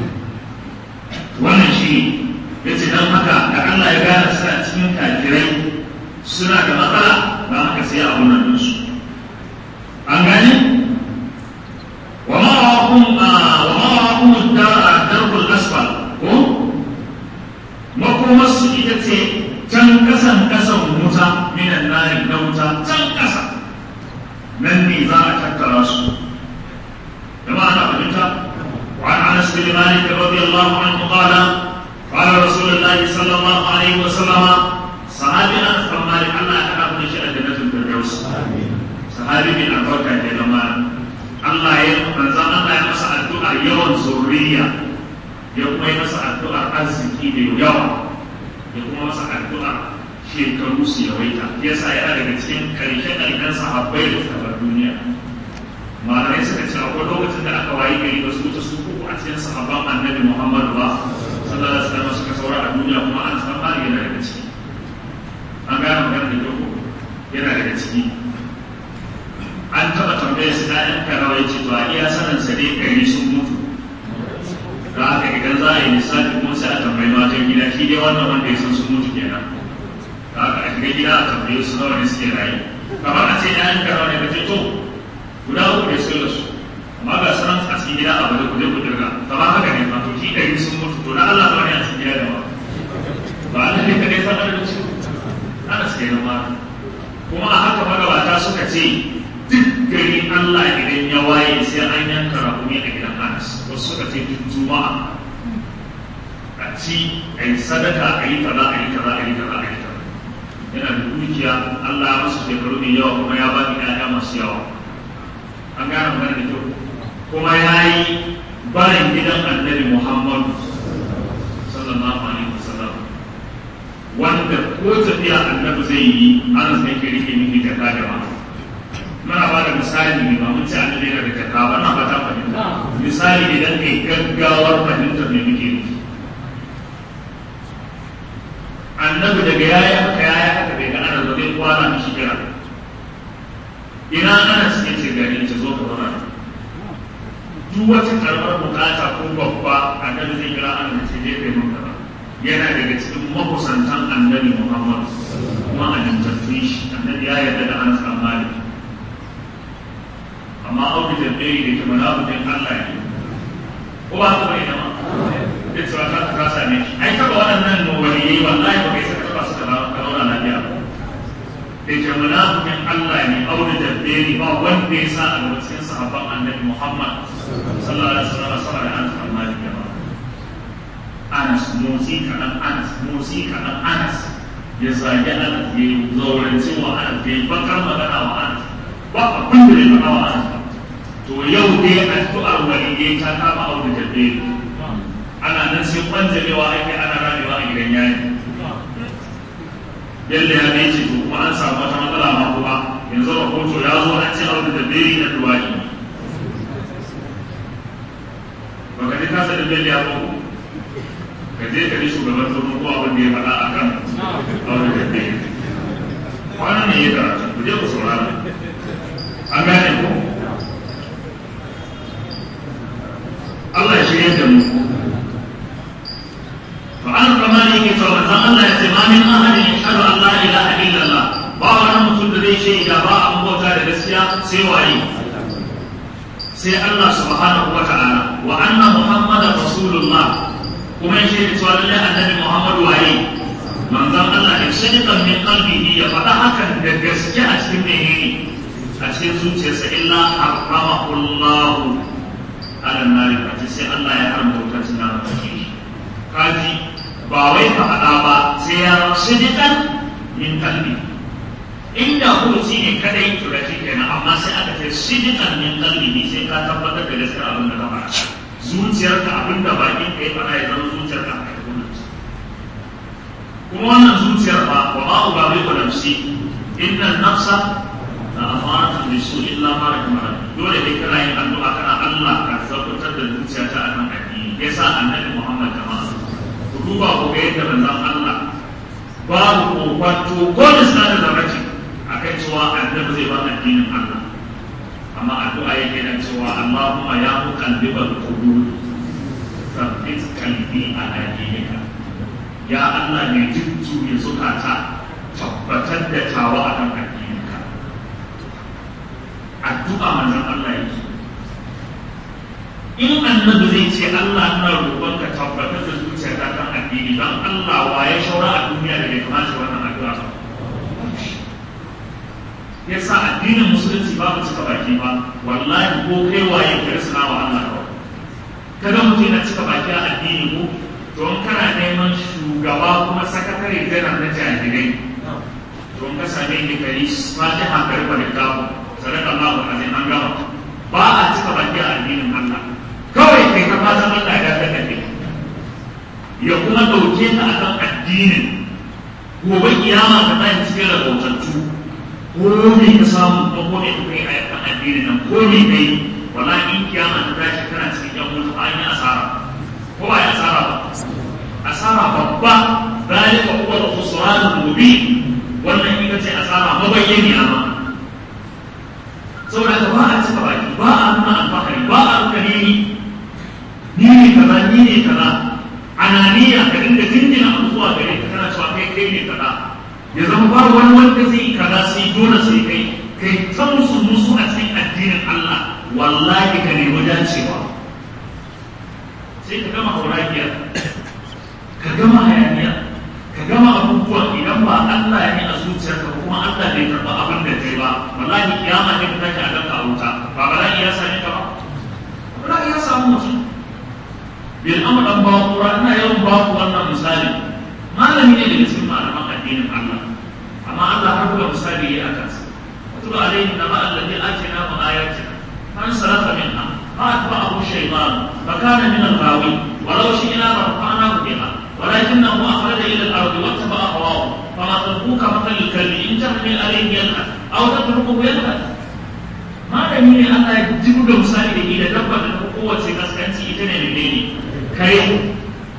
wannan shi ne ya ce don haka da Allah ya gane suna cikin kafirai suna da matsala ba haka sai a wannan su an gane wa ma ra'akum wa ma ra'akum ad-darul asfal ko makomar su ita ce can kasan kasan wuta minan nari na wuta can kasa nan ne za a tattara su jama'a na fahimta وعن انس بن مالك رضي الله عنه قال قال رسول الله صلى الله عليه وسلم صحابي انس بن مالك الله يحفظ من شأن جنة الفردوس صحابي من البركة يا جماعة الله يمنزل الله يمسع الدعاء يوم ذرية يوم يمسع الدعاء arziki da yawa ya kuma masa addu'a shekaru su yawaita yasa yana daga cikin karshe-karshen sahabbai da suka bar duniya malamai suka ce akwai lokacin da aka wayi gari ba su wuce su uku a cikin sahabban annabi muhammadu ba sallallahu alaihi wasallam suka saura a duniya kuma an san mali yana daga ciki an gane magana da kyau yana daga ciki an taɓa tambaye su na yan karawa ya ce to a iya sanin sa dai gari sun mutu da haka idan za a yi lissafi kuma sai a tambayi matan gida shi dai wannan wanda ya san sun mutu kenan da haka a shiga gida a tambaye su nawa ne suke rayu kamar a ce yan karawa ne ka ce to guda uku ne sun rasu amma ga sanan a cikin gida a bada kuje ku dirga kamar haka ne ma to shi ɗari sun mutu to na Allah ba ne a cikin gida da ma ba Allah ne kadai san adadin su ana suke nan ma kuma a haka magabata suka ce duk gari Allah idan ya waye sai an yanka rakumi a gidan Anas wasu suka ce duk juma'a a ci a yi sadaka a yi kaza a yi kaza a yi kaza a yi kaza yana da dukiya Allah ya masa shekaru mai yawa kuma ya ba ni ƴaƴa masu yawa an gane magana da kyau kuma ya yi bayan gidan annabi muhammadu sallallahu alaihi wasallam wanda ko tafiya annabi zai yi ana sai ke rike miki jaka da ma muna ba da misali ne ba mun ci annabi yana da jaka ba na fata fahimta misali idan kai gaggawar fahimtar me muke nufi annabi daga yaya haka yaya haka bai ga ana zaune kwana mishi kira ina ana suke ce gari ta zo ka zauna duk wata karamar bukata ko babba annabi zai kira an ce zai kai maka ba yana daga cikin makusantan annabi muhammad kuma a jintattun shi annabi ya yarda da an san malik amma auki da ɗaya da ke munafikin allah ne ko ba ta bai nama da cewa ka ka same shi ai taba waɗannan nowaliyi wallahi ba kai saka ba su da zauna lafiya ba da ke munafikin Allah ne aure da beri ba wanda ya sa a gaba cikin sahabban annabi Muhammad sallallahu alaihi wasallam sama da Anas bin Malik ba Anas motsi kaɗan Anas motsi kaɗan Anas ya zagi Anas ya zaurance wa Anas ya bakar magana wa Anas ba abin da ya faɗa wa Anas ba to yau dai addu'ar waliyai ta kama aure da beri ana nan sai kwanjamewa ake ana ramewa a gidan yari yadda ya ne ce to kuma an samu wata matsala ma kuma yanzu rahoto ya zo an ce aure da beri na duwaki baka ji kasa da bello ya ko ka je ka ji shugaban tsoron ko abin da ya faɗa a kan aure da beri kwanan ne ya karatu ku je ku saurara an gane ko Allah ya shirya da mu to an kama ne ke cewa manzon Allah ya ce ma min ahadin yashhadu an la ilaha illallah ba wani mutum da zai shaida ba an bauta da gaskiya sai waye sai Allah subhanahu wa ta'ala wa anna muhammadar rasulullah kuma ya shaida cewa lallai annabi muhammadu waye manzon Allah ya shaidan min qalbihi ya faɗa hakan da gaske a cikin menene a cikin zuciyarsa illa haramahu Allah ala nari kaji sai Allah ya haramta wutar tunan kaji ba wai ka faɗa ba sai ya shaidan min qalbi inda huruci ne kadai to da shi kenan amma sai aka ce shaidan min qalbi sai ka tabbatar da gaskiya abin da ka faɗa zuciyarka abin da bakin ka ya faɗa ya zama zuciyarka a kai kuma wannan zuciyar ba wa ma ubawi wa nafsi inna nafsa la amaratu bisu illa ma rahima dole dai kana yin addu'a kana Allah ka tabbatar da zuciyata a kan addini yasa annabi Muhammad jama'a ku duba ku ga yadda manzon Allah babu kokwato ko da sanar da mace akan cewa annabi zai ba addinin Allah amma addu'a yake nan cewa Allahumma ya muqallibal qulub thabbit qalbi ala dinika ya Allah ne jujjuya zukata tabbatar da tawa a kan addininka addu'a manzon Allah yake in annabi zai ce Allah ina roƙon ka tabbatar da zuciyarka kan addini don Allah wa ya shaura a duniya da bai kamata wannan addu'a ba ya sa addinin musulunci babu cika baki ba wallahi ko kai waye ka rasa wa Allah kawai kaga mutum yana cika baki a addini ko don kana neman shugaba kuma sakatare janar na jami'ai don ka same ni kari fatiha ka rufe da kawo sadaka Allahu azim an gama ba a cika baki a addinin Allah kawai kai ka fatan Allah ya dace da kai ya kuma dauke ka akan addinin gobe kiyama ka tashi cikin rahotantu ko me ka samu ko ko ne kai a yakan addinin nan ko me kai wallahi in kiyama ta tashi kana cikin yan mutu an yi asara ko ba ya asara ba asara babba zalika huwa al-khusran al-mubin wannan ita ce asara mabayyani amma saboda ka ba a cika baki ba a nuna alfahari ba a nuna ni ni ne kaza ni ne kaza ananiya ka dinga jinjina abu zuwa gare ka kana cewa kai kai ne kaza ya zama ba wani wanda zai kaza sai dole sai kai kai ta musu musu a cikin addinin Allah wallahi ka nemi dacewa sai ka gama hauragiya ka gama hayaniya ka gama abubuwa idan ba Allah ne a zuciyarka ba kuma Allah bai karɓa abin da kai ba wallahi kiyama ne ka tashi a ganka a wuta ba bala'i ya same ka ba bala'i ya samu mutum bil amr dan bawa kura ina yawan ba ku wannan misali malami ne daga cikin malaman addinin Allah amma Allah har buga misali ya akan sa wato alaihi naba alladhi atina mu ayatina man salafa minha فأتبعه الشيطان فكان من الغاوي ولو شئنا لرفعناه بها ولكنه أخرج إلى الأرض واتبع هواه فما تركوك مثل الكلب إن تحمل عليه يلهث أو تتركه يلهث ما دليل أن يجيب له مثال إلى دبة قوة كسكنتي إتنى منين كريم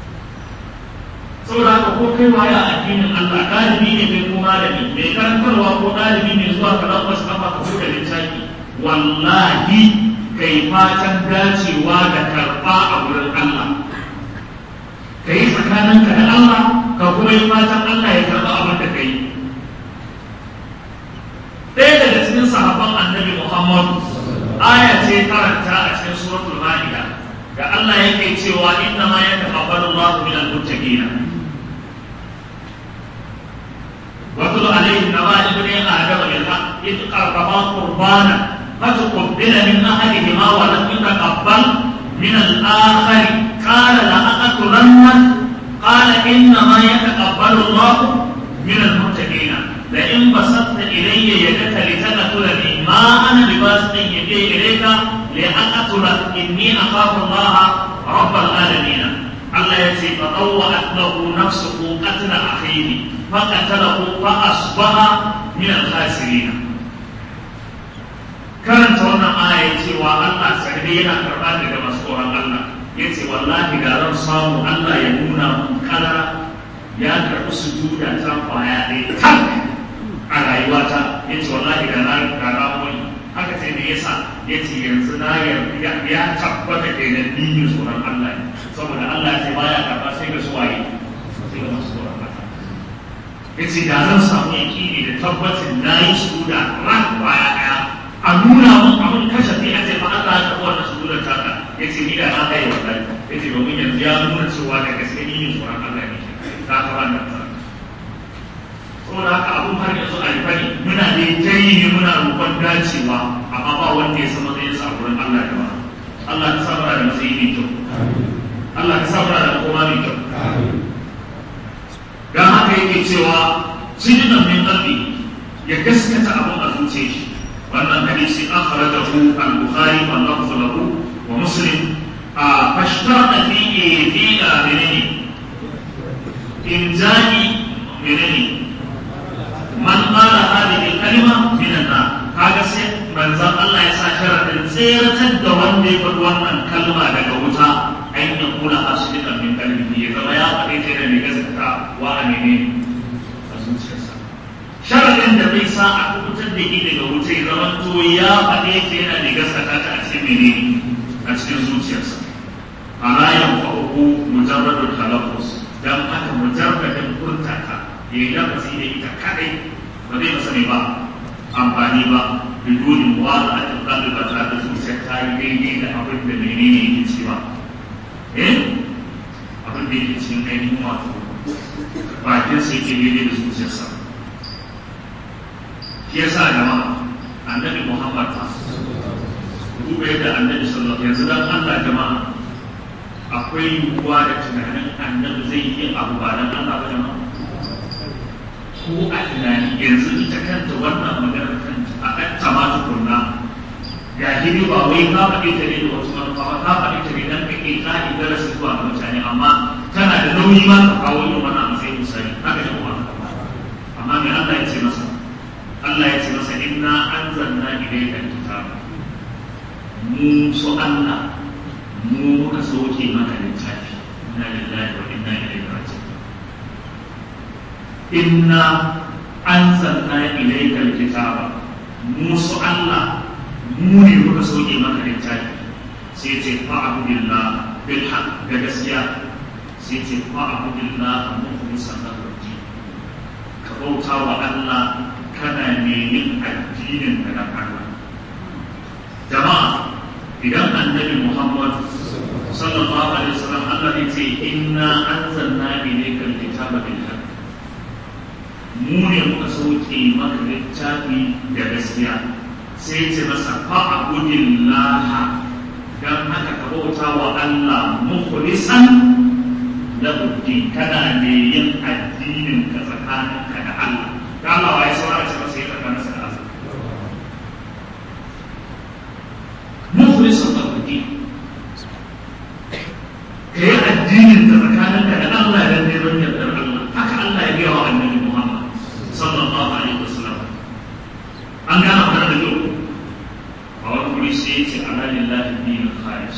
saboda haka ko kai waya addinin Allah ɗalibi ne kai ko malami mai karantarwa ko ɗalibi ne zuwa ka ɗan wasu kafa ka buɗe littafi wallahi kai fatan dacewa da karɓa a wurin Allah ka yi tsakaninka da Allah ka kuma yi fatan Allah ya karɓa abin da ka yi ɗaya daga cikin sahabban annabi Muhammad aya ce karanta a cikin suratul Maida da Allah yake cewa inna ma yataqabbalu Allahu min al-muttaqin واتل عليهم نبأ ابني آدم بالحق إذ قربا قربانا فتقبل من أحدهما ولم يتقبل من الآخر قال لأقتلنك قال إنما يتقبل الله من المتقين لئن بسطت إلي يدك لتقتلني ما أنا بباسط يدي إليك لأقتلك إني أخاف الله رب العالمين Allah ya ce fa awwa'at lahu nafsuhu qatla akhihi fa qatalahu fa asbaha min al-khasirin karanta wannan aya cewa Allah sarri yana karɓa daga masu tsoron Allah ya ce wallahi da zan samu Allah ya nuna mun kalara ya karɓi sujuda ta kwaya ɗaya tak a rayuwata ya ce wallahi da na da na wani haka ce me yasa ya ce yanzu na ya ya tabbata ke da dinin tsoron Allah ne saboda Allah ya ce baya karɓa sai ga suwaye sai ga masu tsoron Allah ya ce da zan samu yaƙini da tabbacin na yi sujuda ran kwaya ɗaya a nuna mun abin kashafi a ce fa Allah ya karɓi wannan sujudar taka ya ce ni da na kai wallahi ya ce domin yanzu ya nuna cewa da gaske ni ne tsoron Allah ne ta ka wannan tsara saboda haka abun har yanzu a rufe ne muna da ta yi ne muna roƙon dacewa amma ba wanda ya san matsayin sa wurin Allah da ba Allah ka samar da matsayi mai kyau Allah ka samar da koma mai kyau dan haka yake cewa sijinan min qalbi ya gaskata abun a zuciyar shi wannan hadisi akhrajahu al-bukhari wa lafzu lahu wa muslim a fashtarta fi fi menene injani menene man qala hadhihi kalima min an kaga sai manzon Allah ya sa sharadin tseratar da wanda ya faɗi wannan kalma daga wuta an ya kula hasidikan min kalbihi ya zama ya faɗi ta da mai gaskata wa a menene a zuciyarsa sharadin da bai sa a kubutar da shi daga wuta ya zama to ya faɗe ta yana da gaskata ta a cikin menene a cikin zuciyarsa ala yanfa'uhu mujarradul talaffuz dan haka mujarradin furtaka ya yi lafazi da ita kadai ba zai masa ne ba amfani ba bidonin wala a tattalin ba tare da zuciya ta yi daidai da abin da menene yake cewa eh abin da yake cikin ainihin wato bakin sai ke daidai da zuciyarsa shi yasa jama'a annabi muhammad duba yadda annabi sallallahu alaihi wasallam yanzu dan Allah jama'a akwai yiwuwa da tunanin annabi zai yi abu ba dan Allah ba jama'a ko a tunani yanzu ita kanta wannan maganar kanta a ɗan tama tukunna ya gini ba wai ka faɗi ta ne da wasu manufa ba ka faɗi ta ne dan ka ke ƙa'i darasi zuwa ga mutane amma tana da nauyi ma ka kawo yin wani abu sai misali haka ne kuma amma me Allah ya ce masa Allah ya ce masa inna anzalna ilayka kitaba mu su Allah mu muka soke maka littafi inna lillahi wa inna ilaihi raji'un inna anzalna ilayka alkitaba mu su Allah mu ne muka soke maka littafi sai ce fa'budillah bil haqq da gaskiya sai ce fa'budillah mukhlishan lahu din ka bauta wa Allah kana ne yin addinin da Allah jama'a idan annabi Muhammad sallallahu alaihi wasallam Allah ya ce inna anzalna ilayka alkitaba bil haqq mu ne muka sauke maka littafi da gaskiya sai ce masa fa'budillah dan haka ka bauta wa Allah mukhlisan lahu din kana ne yin addinin ka tsakaninka da Allah da Allah ya saurara ce masa ya tsakaninsa da Allah mukhlisan lahu din ka yi addinin ta tsakaninka da Allah da neman yardar Allah haka Allah ya gaya wa annabi Muhammad sallallahu alaihi wasallam an gana magana da yau a wani wuri sai ya ce ala lillahi dinin khalis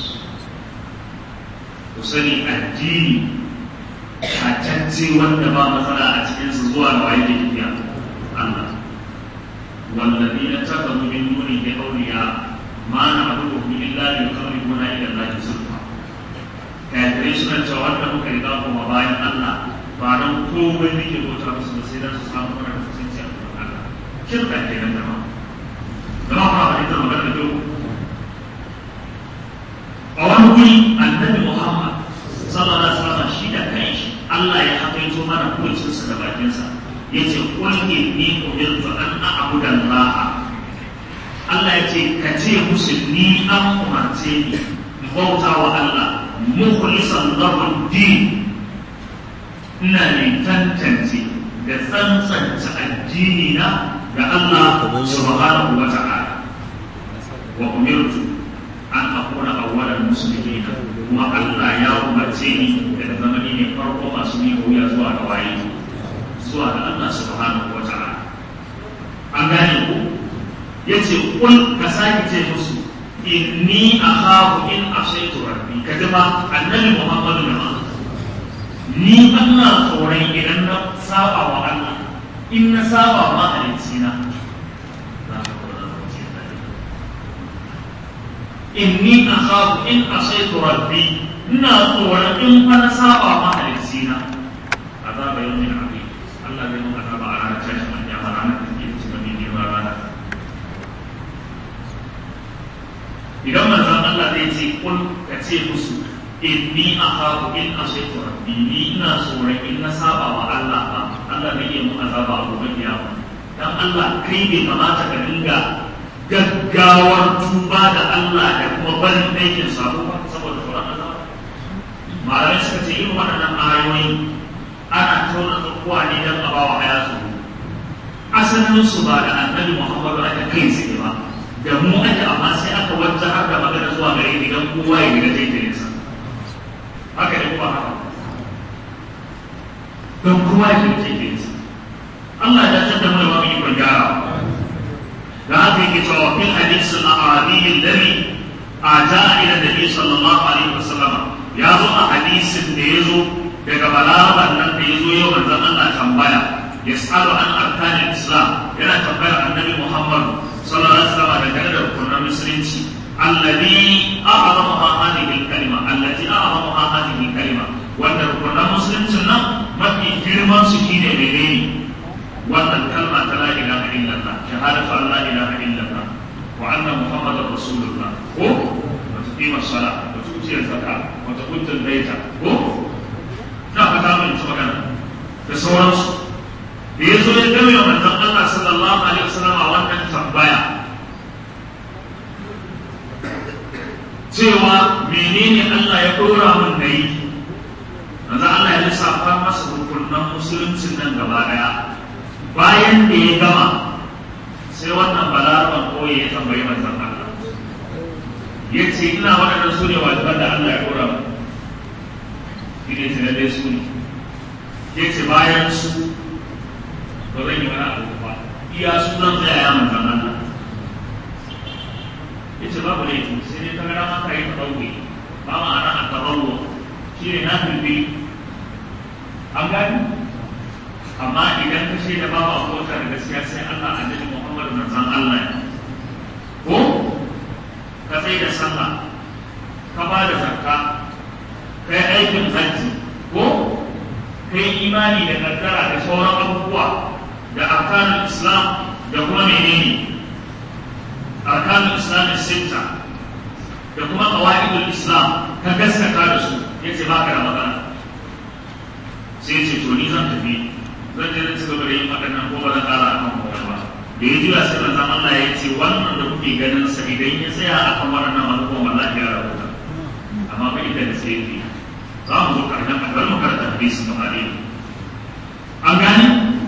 ku sani addini tatacce wanda ba matsala a cikinsa zuwa ga waye da tafiya Allah والذين اتخذوا من دونه اولياء ما نعبدهم الا ليقربونا الى الله زلفى kafirai suna cewa wanda muka riga kuma bayan Allah ba don komai nake bauta musu da sai dan su samu mana kusanci a gurin Allah shirka ke nan dama zama kuma ba ita magana da a wani wuri annabi Muhammad sallallahu alaihi wasallam shi da kanshi Allah ya hakaito mana kucinsa da bakinsa yace qul inni umirtu an a'budu Allah Allah ya ce ka ce musu ni an umarce ni bauta wa Allah mukhlisan lahu din ina ne tantance da tsantsance addini na ga Allah subhanahu wa ta'ala wa umirtu an akuna awwalan muslimin kuma Allah ya umarce ni da zama ni ne farko masu yi wuya zuwa ga waye zuwa ga Allah subhanahu wa ta'ala an gane ku yace kul ka sake ce musu inni akhafu in asaitu rabbi ka ji ba annabi Muhammadu ne ma ni Allah tsoron idan na saba wa Allah in na saba ma halicci na inni akhafu in asaitu rabbi ina tsoron in fa na saba ma halicci na azaba yawmin azim Allah zai mun azaba a ranar tashin alƙiyama ranar da take cikin mai girma rana idan manzon Allah zai ce kun ka ce musu inni akhafu in asaitu rabbi ni ina tsoron in na saba wa Allah ba Allah zai yi mun azaba a gobe kiyama dan Allah kai bai kamata ka dinga gaggawar tuba da Allah da kuma barin aikin sabo ba saboda tsoron Allah malamai suka ce irin waɗannan ayoyi ana tauna tsakuwa ne don a bawa haya su asalin su ba da annabi Muhammadu aka kai tsaye ba da mu ake amma sai aka wata haka magana zuwa gare ni don kowa ya gida zai tare sa haka ne kuma haka don kowa ya gida zai tare sa Allah ya tattar mu da ba mu ikon gyara da haka yake cewa fil hadisin al-arabi alladhi ata ila nabi sallallahu alaihi wasallam ya zo a hadisin da ya zo daga balaban nan da ya zo yau manzon Allah tambaya yas'alu an arkanin islam yana tambayar annabi Muhammad sallallahu alaihi wasallam daga da rukunan musulunci alladhi a'zamaha hadhihi al-kalima allati a'zamaha hadhihi al-kalima wanda rukunan musuluncin nan mafi girman su shine menene wannan kalma ta la ilaha illallah shahadatu an la ilaha illallah wa anna muhammadar rasulullah ko wa tuqima as-salat wa tu'ti az-zakat wa tu'ti al-bayta ko na fata mun ci magana da sauransu da yazo ya gami wa manzon Allah sallallahu alaihi wasallam a wannan tambaya cewa menene Allah ya dora mun da yi manzon Allah ya lissafa masa rukunan musuluncin nan gaba daya bayan da ya gama sai wannan balaraban koyi ya tambayi manzon Allah ya ce ina waɗannan su ne wajiban da Allah ya ɗora mu ina ce lalle su ne ya ce bayan su ba zan yi wani abu ba iya su zan tsaya ya manzon Allah ya ce babu laifi sai dai ta gara maka yi taɓauwe ba ma'ana a taɓauwa shi ne na filfi an gani amma idan ka shaida babu abota da gaskiya sai Allah annabi Muhammad manzon Allah ne ko ka tsaye da sallah ka ba da zakka kai aikin hajji ko kai imani da kaddara da sauran abubuwa da arkanul islam da kuma menene arkanul islam sitta da kuma qawaidul islam ka gaskata da su yace baka da magana sai ce to ni zan tafi zan je zan ci gaba da yin waɗannan ko ba zan ƙara a kan kowa ba da ya juya sai manzon Allah ya ce wannan da kuke ganin sa idan ya tsaya a kan waɗannan abubuwan wallahi ya rabuta amma ba inda da sai yake za mu zo ƙarshen a bari mu karanta hadisin da hali an gane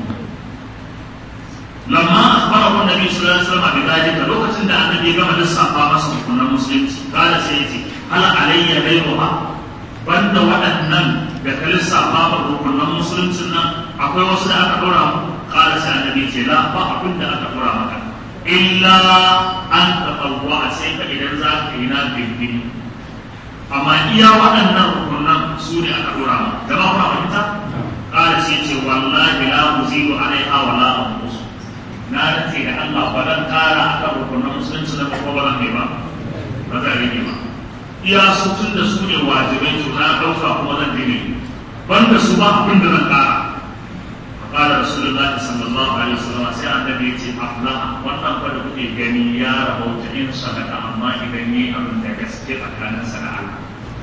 lamma akhbarahu annabi sallallahu alaihi wasallam bi dalika lokacin da annabi ya gama lissafa masa hukunan musulunci kada sai ya ce hal alayya ghayruha banda waɗannan da ka lissafa ma rukunan musuluncin nan akwai wasu da aka ɗora mu ƙara sai annabi ce la ba abin da aka ɗora maka illa an taɓawa sai ka idan za ka yi na bindini amma iya waɗannan rukunan su ne aka ɗora mu jama'a kuna fahimta ƙara sai ce wallahi la muzidu alaiha wa la anqus na rantse da Allah ba zan ƙara akan rukunan musulunci na ba ba zan ba ba zan rage ba iya su tun da su ne wajibai to na ɗauka kuma zan dine banda su ba abin da zan ƙara فقال رسول الله صلى الله عليه وسلم sai annabi yace aflaha wannan fa da kuke gani ya rahota in sadaka amma idan yi abin da gaske tsakanin sa da Allah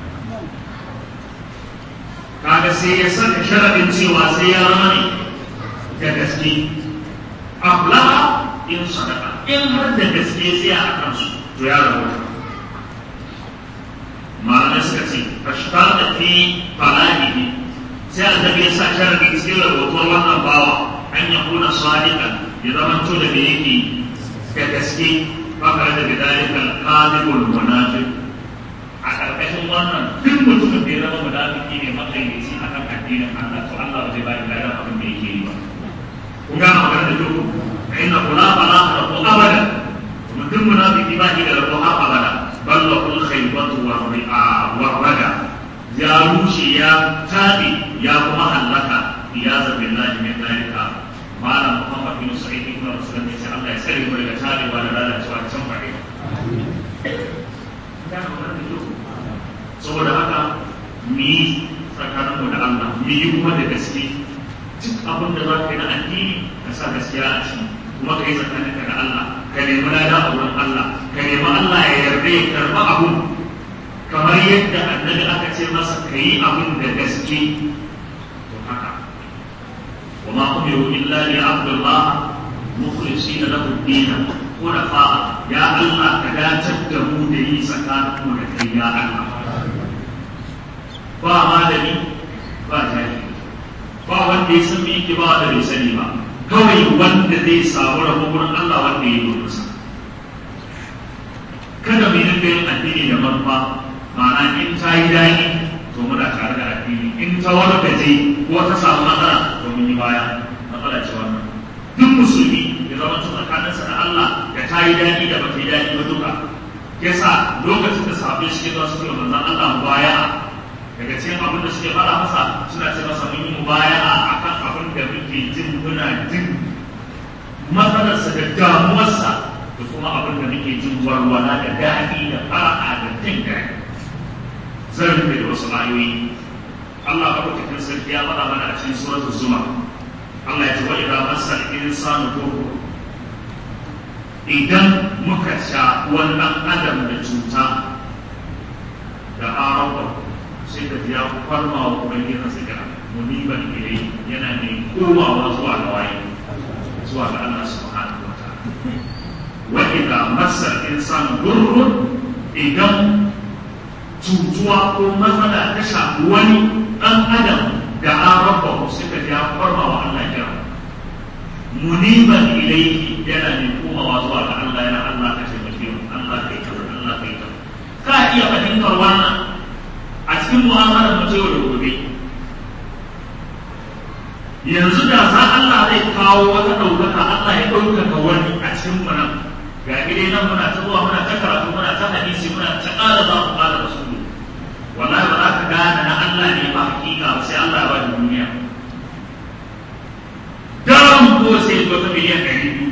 kaga sai ya saka sharadin cewa sai ya zama ne da gaske aflaha in sadaka in har da gaske sai a kansu to ya rahota malamai suka ce fashtata fi falahihi sai annabi ya sa sharadi cikin rahoton wannan bawa an ya kuna sadiqan ya zama to da me yake da gaske fakar da bidalika al-kadibul munafiq a wannan duk mutumin da ya zama munafiki ne makayyaci akan addinin Allah to Allah ba zai ba shi ladan abin da yake yi ba kun ga magana da duk inna kula fala rabu abada mutum munafiki ba shi da rabu har abada balla kul khaybatu wa ri'a wa rada ya rushe ya tabi ya kuma halaka ya zabi Allah min dalika malam Muhammad bin Sa'id ibn Rasul ne sai Allah ya tsare mu daga tabewa da lalacewa can fare saboda haka mu yi tsakaninmu da Allah mu yi kuma da gaske duk abin da za ka yi na addini ka sa gaskiya a ciki kuma ka yi tsakaninka da Allah ka nemi lada a wurin Allah ka nemi Allah ya yarda ya karɓi abun kamar yadda annabi aka ce masa ka yi abin da gaske to haka wa ma umiru illa li abdullah mukhlisina lahu ad-din hunafa ya Allah ka dacar da mu da yi tsakaninmu da kai ya Allah ba malami ba jahili ba wanda ya san me yake ba da bai sani ba kawai wanda zai samu rabo wurin Allah wanda ya yi sa kada mu dinga yin addini da manufa ma'ana in ta yi daɗi to muna tare da addini in ta wani gaje ko ta samu matsala to mun yi baya matsala ce wannan duk musulmi ya zama tsakaninsa da Allah da ta yi daɗi da ba ta yi daɗi ba duka yasa lokacin da sahabbai suke zuwa suke manzon Allah baya daga cikin abin da suke fara masa suna ce masa mun yi mubaya'a akan abin da muke jin muna jin matsalarsa da damuwarsa da kuma abin da muke jin warwala da daɗi da fara'a da jin daɗi zan rufe da wasu ayoyi Allah ka cikin sarki ya faɗa mana a cikin suratul zuma Allah ya ce wa idan masal insanu dhurru idan muka sha wannan adam da cuta da arawa sai ka ya farma wa ubangijin sa kira muniban ilai yana mai komawa zuwa ga waye zuwa ga Allah subhanahu wa ta'ala wa idza massa insan durrun idan cutuwa ko matsala ta shafi wani dan adam da an rabba sai ka ya farma wa Allah kira muniban ilai yana mai komawa zuwa ga Allah yana Allah ka taimake mu Allah kai kaza Allah kai kaza ka iya fahimtar wannan a cikin mu'amalar mu yau da gobe yanzu da za Allah zai kawo wata ɗaukaka Allah ya ɗaukaka wani a cikin mu nan ga gidai nan muna ta zuwa muna ta karatu muna ta hadisi muna ta ƙara za mu ƙara rasulu wallahi ba za ka gane na Allah ne ba hakika ba sai Allah ya ba da duniya daram ko sai zo ta miliyan ɗari biyu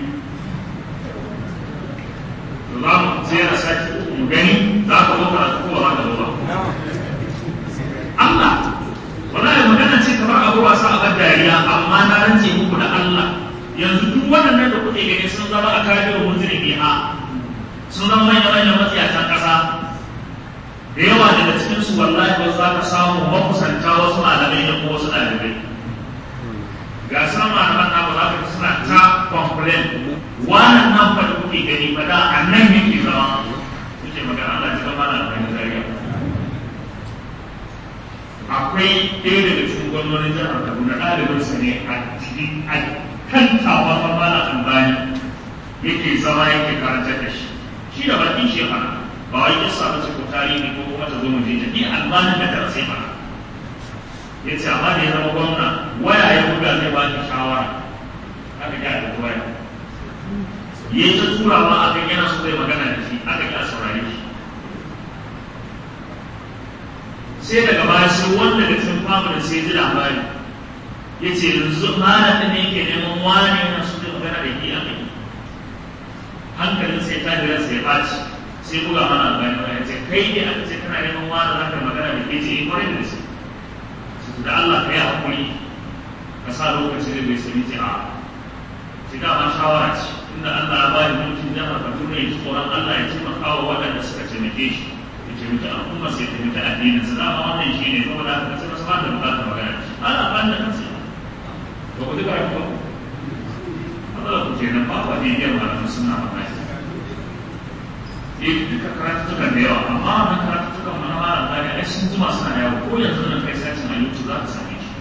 za mu tsaya sati uku mu gani za ka zo karatu ko ba za ka zo ba Allah wallahi magana ce kamar abu wasa a kan dariya amma na rance muku da Allah yanzu duk waɗannan da kuke gani sun zama a kafin munziri biha sun zama manya manyan matsiyatan ƙasa da yawa daga cikin su wallahi ba za ka samu makusanta wasu malamai da kuma wasu ɗalibai ga sama malaman na ba za ka suna ta complain wannan nan fa da kuke gani fa da annan yake zama kuke magana Allah ji gaba da alƙalin dariya akwai ɗaya daga cikin gwamnonin jihar kaduna ɗalibinsa ne a cikin a kan tawa mamala albani yake zama yake karanta da shi shi da bakin shi fara ba wai ya samu ce ko tarihi ko kuma ta zo mu je ni albani da tara sai fara ya ce amma da ya zama gwamna waya ya buga zai ba ki shawara aka ga da waya ya yi ta turawa akan yana so zai magana da shi aka ga saurare shi sai daga baya sai wanda da cikin family sai ji labari ya ce yanzu malamin ne yake neman wani yana so zai magana da ke aka yi hankalin sai ta jira sai ɓaci sai buga mana albani ba ya ce kai ne aka ce kana neman wani za ka magana da ke ce in kwarai da su da Allah ka yi haƙuri ka sa lokaci da bai sani ce a ce dama shawara ce inda Allah ya ba da mulkin jama'a Kaduna ya ji tsoron Allah ya taimaka wa waɗanda suka taimake shi taimaki al'umma sai taimaki addinin su dama wannan shi ne saboda haka sai masu bada bukatar magana ana ban da kansu ba ku duka ba matsala ku ke nan ba ba ne biyan malamin suna magana eh duka karatutukan da yawa amma wannan karatutukan mana mara gani ai sun jima suna yawo ko yanzu nan kai sacin a youtube za ka same shi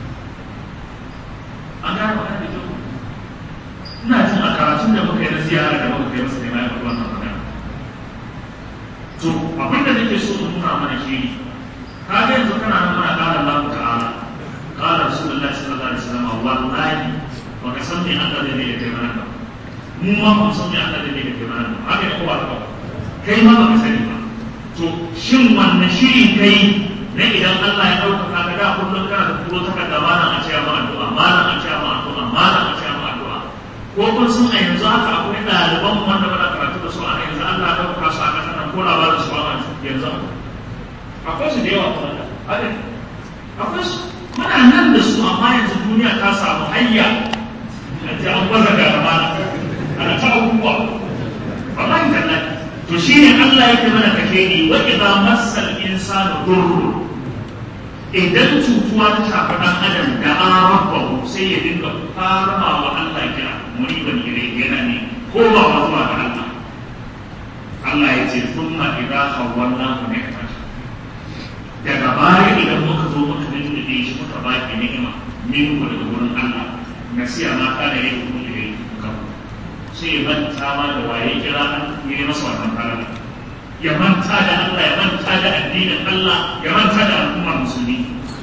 an gane magana da kyau ina jin a karatun da muka yi na ziyara da muka kai masa ne ma ya faɗi wannan magana to abin da nake so in nuna mana shi ka ga yanzu kana nan muna ƙara Allah ta'ala ƙara Rasulullahi sallallahu alaihi wasallam wallahi ba ka san me Allah zai da kai mana ba mu ma ba san me Allah zai da kai mana ba haka ne ko ba ka kai ma ba ka sani ba to shin wannan shiri kai na idan Allah ya ɗaukaka ka da kullum kana da turo takarda malam a ce ma addu'a malam a ce ma addu'a malam a ce ma addu'a ko kun sun a yanzu haka akwai ɗaliban wanda ba da karatu da su a yanzu Allah ya ɗaukaka su a ƙasar nan ko labarin su ba yanzu akwai su da yawa kuma da haka akwai su muna nan da su amma yanzu duniya ta samu hanya a ce an baza ga gaba ana ta abubuwa wallahi tallahi to shine Allah yake mana kake ni wa idza massal insanu durru idan cutuwa ta shafi dan adam da rabbahu sai ya dinga farama wa Allah kira muriban ilai yana ne ko ba wa zuwa ga Allah Allah ya ce thumma idza khawwalnahu ni'matan daga baya idan muka zo muka dinga shi muka baki ni'ima min daga wurin Allah nasiya ma kana yin kuma ilai sai ya manta ma da waye kira an yi masa wannan farala ya manta da Allah ya manta da addinin Allah ya manta da al'ummar musulmi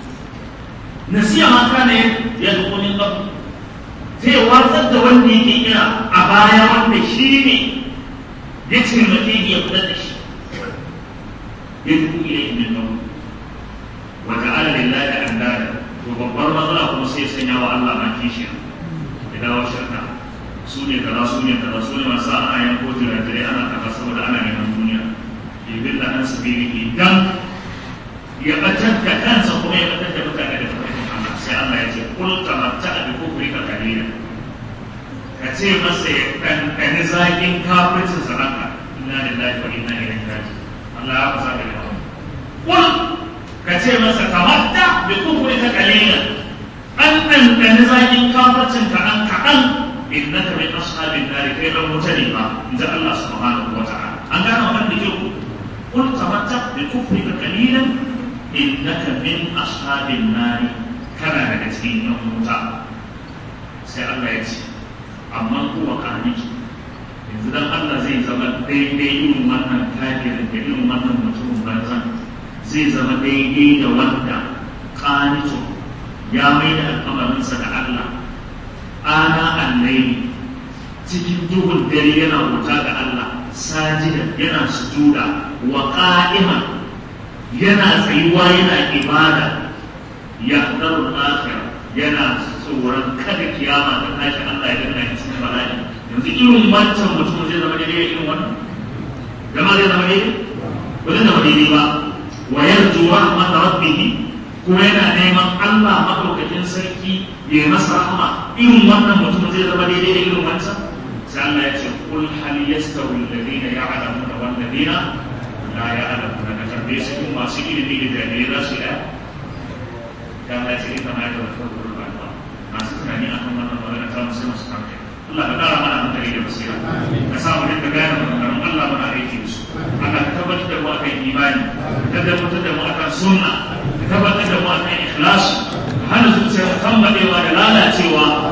nasiya ma kana ya dukunin ƙafu zai watsar da wanda yake kira a baya wanda shi ne ya taimake ni ya kula da shi ya duku ila min ƙafu wa ta'ala lillahi andada to babbar matsala kuma sai sanya wa Allah ma kishiya ya dawo shirka su ne kaza su ne kaza su ne masu ana yan kotu da dare ana kaza saboda ana neman duniya ibin da an sabili idan ya batar da kansa kuma ya batar da mutane da farkin Allah sai Allah ya ce kul tamatta bi kufri ka kalila ka ce masa ya kankani zakin kafircin saraka inna lillahi wa inna ilaihi raji'un Allah ya fasa da yawa kul ka ce masa tamatta bi kufri ka kalila an kankani zakin kafircin kaɗan kaɗan innaka min ashabin nar kai dan wuta ne ba inda Allah subhanahu wa ta'ala an gano wannan da kyau kul tamatta bi kufrika qalilan innaka min ashabin nar kana daga cikin yan wuta sai Allah ya ce amma kuwa kani yanzu dan Allah zai zama daidai irin wannan kafirin da irin wannan mutumin banzan zai zama daidai da wanda qanitu ya mai da al'amarinsa da Allah ana allaili cikin duhun dare yana wuta ga Allah sajida yana sujuda wa qa'ima yana tsayuwa yana ibada ya daru akhir yana tsoron kada kiyama ta tashi Allah ya dinga cikin bala'i yanzu irin wancan mutum zai zama daidai irin wannan gama zai zama daidai ba zai zama daidai ba wa yarju rahmat rabbih kuma yana neman Allah madaukakin sarki ya masa rahama irin wannan mutum zai zama daidai da irin wancan sai Allah ya ce kul hal yastawi alladhina ya'lamuna wal ladina la ya'lamuna ka tambaye su kuma masu ilimi da jami'ai za su yi ya Allah ya ce ita ma ya da wata gurin ba masu tunani akan wannan magana ta musu masu kanka Allah ka kara mana hankali da basira ka sa mu dinga gane maganganun Allah muna aiki da su Allah ka tabbatar da mu akan imani ka tabbatar da mu akan sunna ka tabbatar da mu akan ikhlasi hana zuciya tambadewa da lalacewa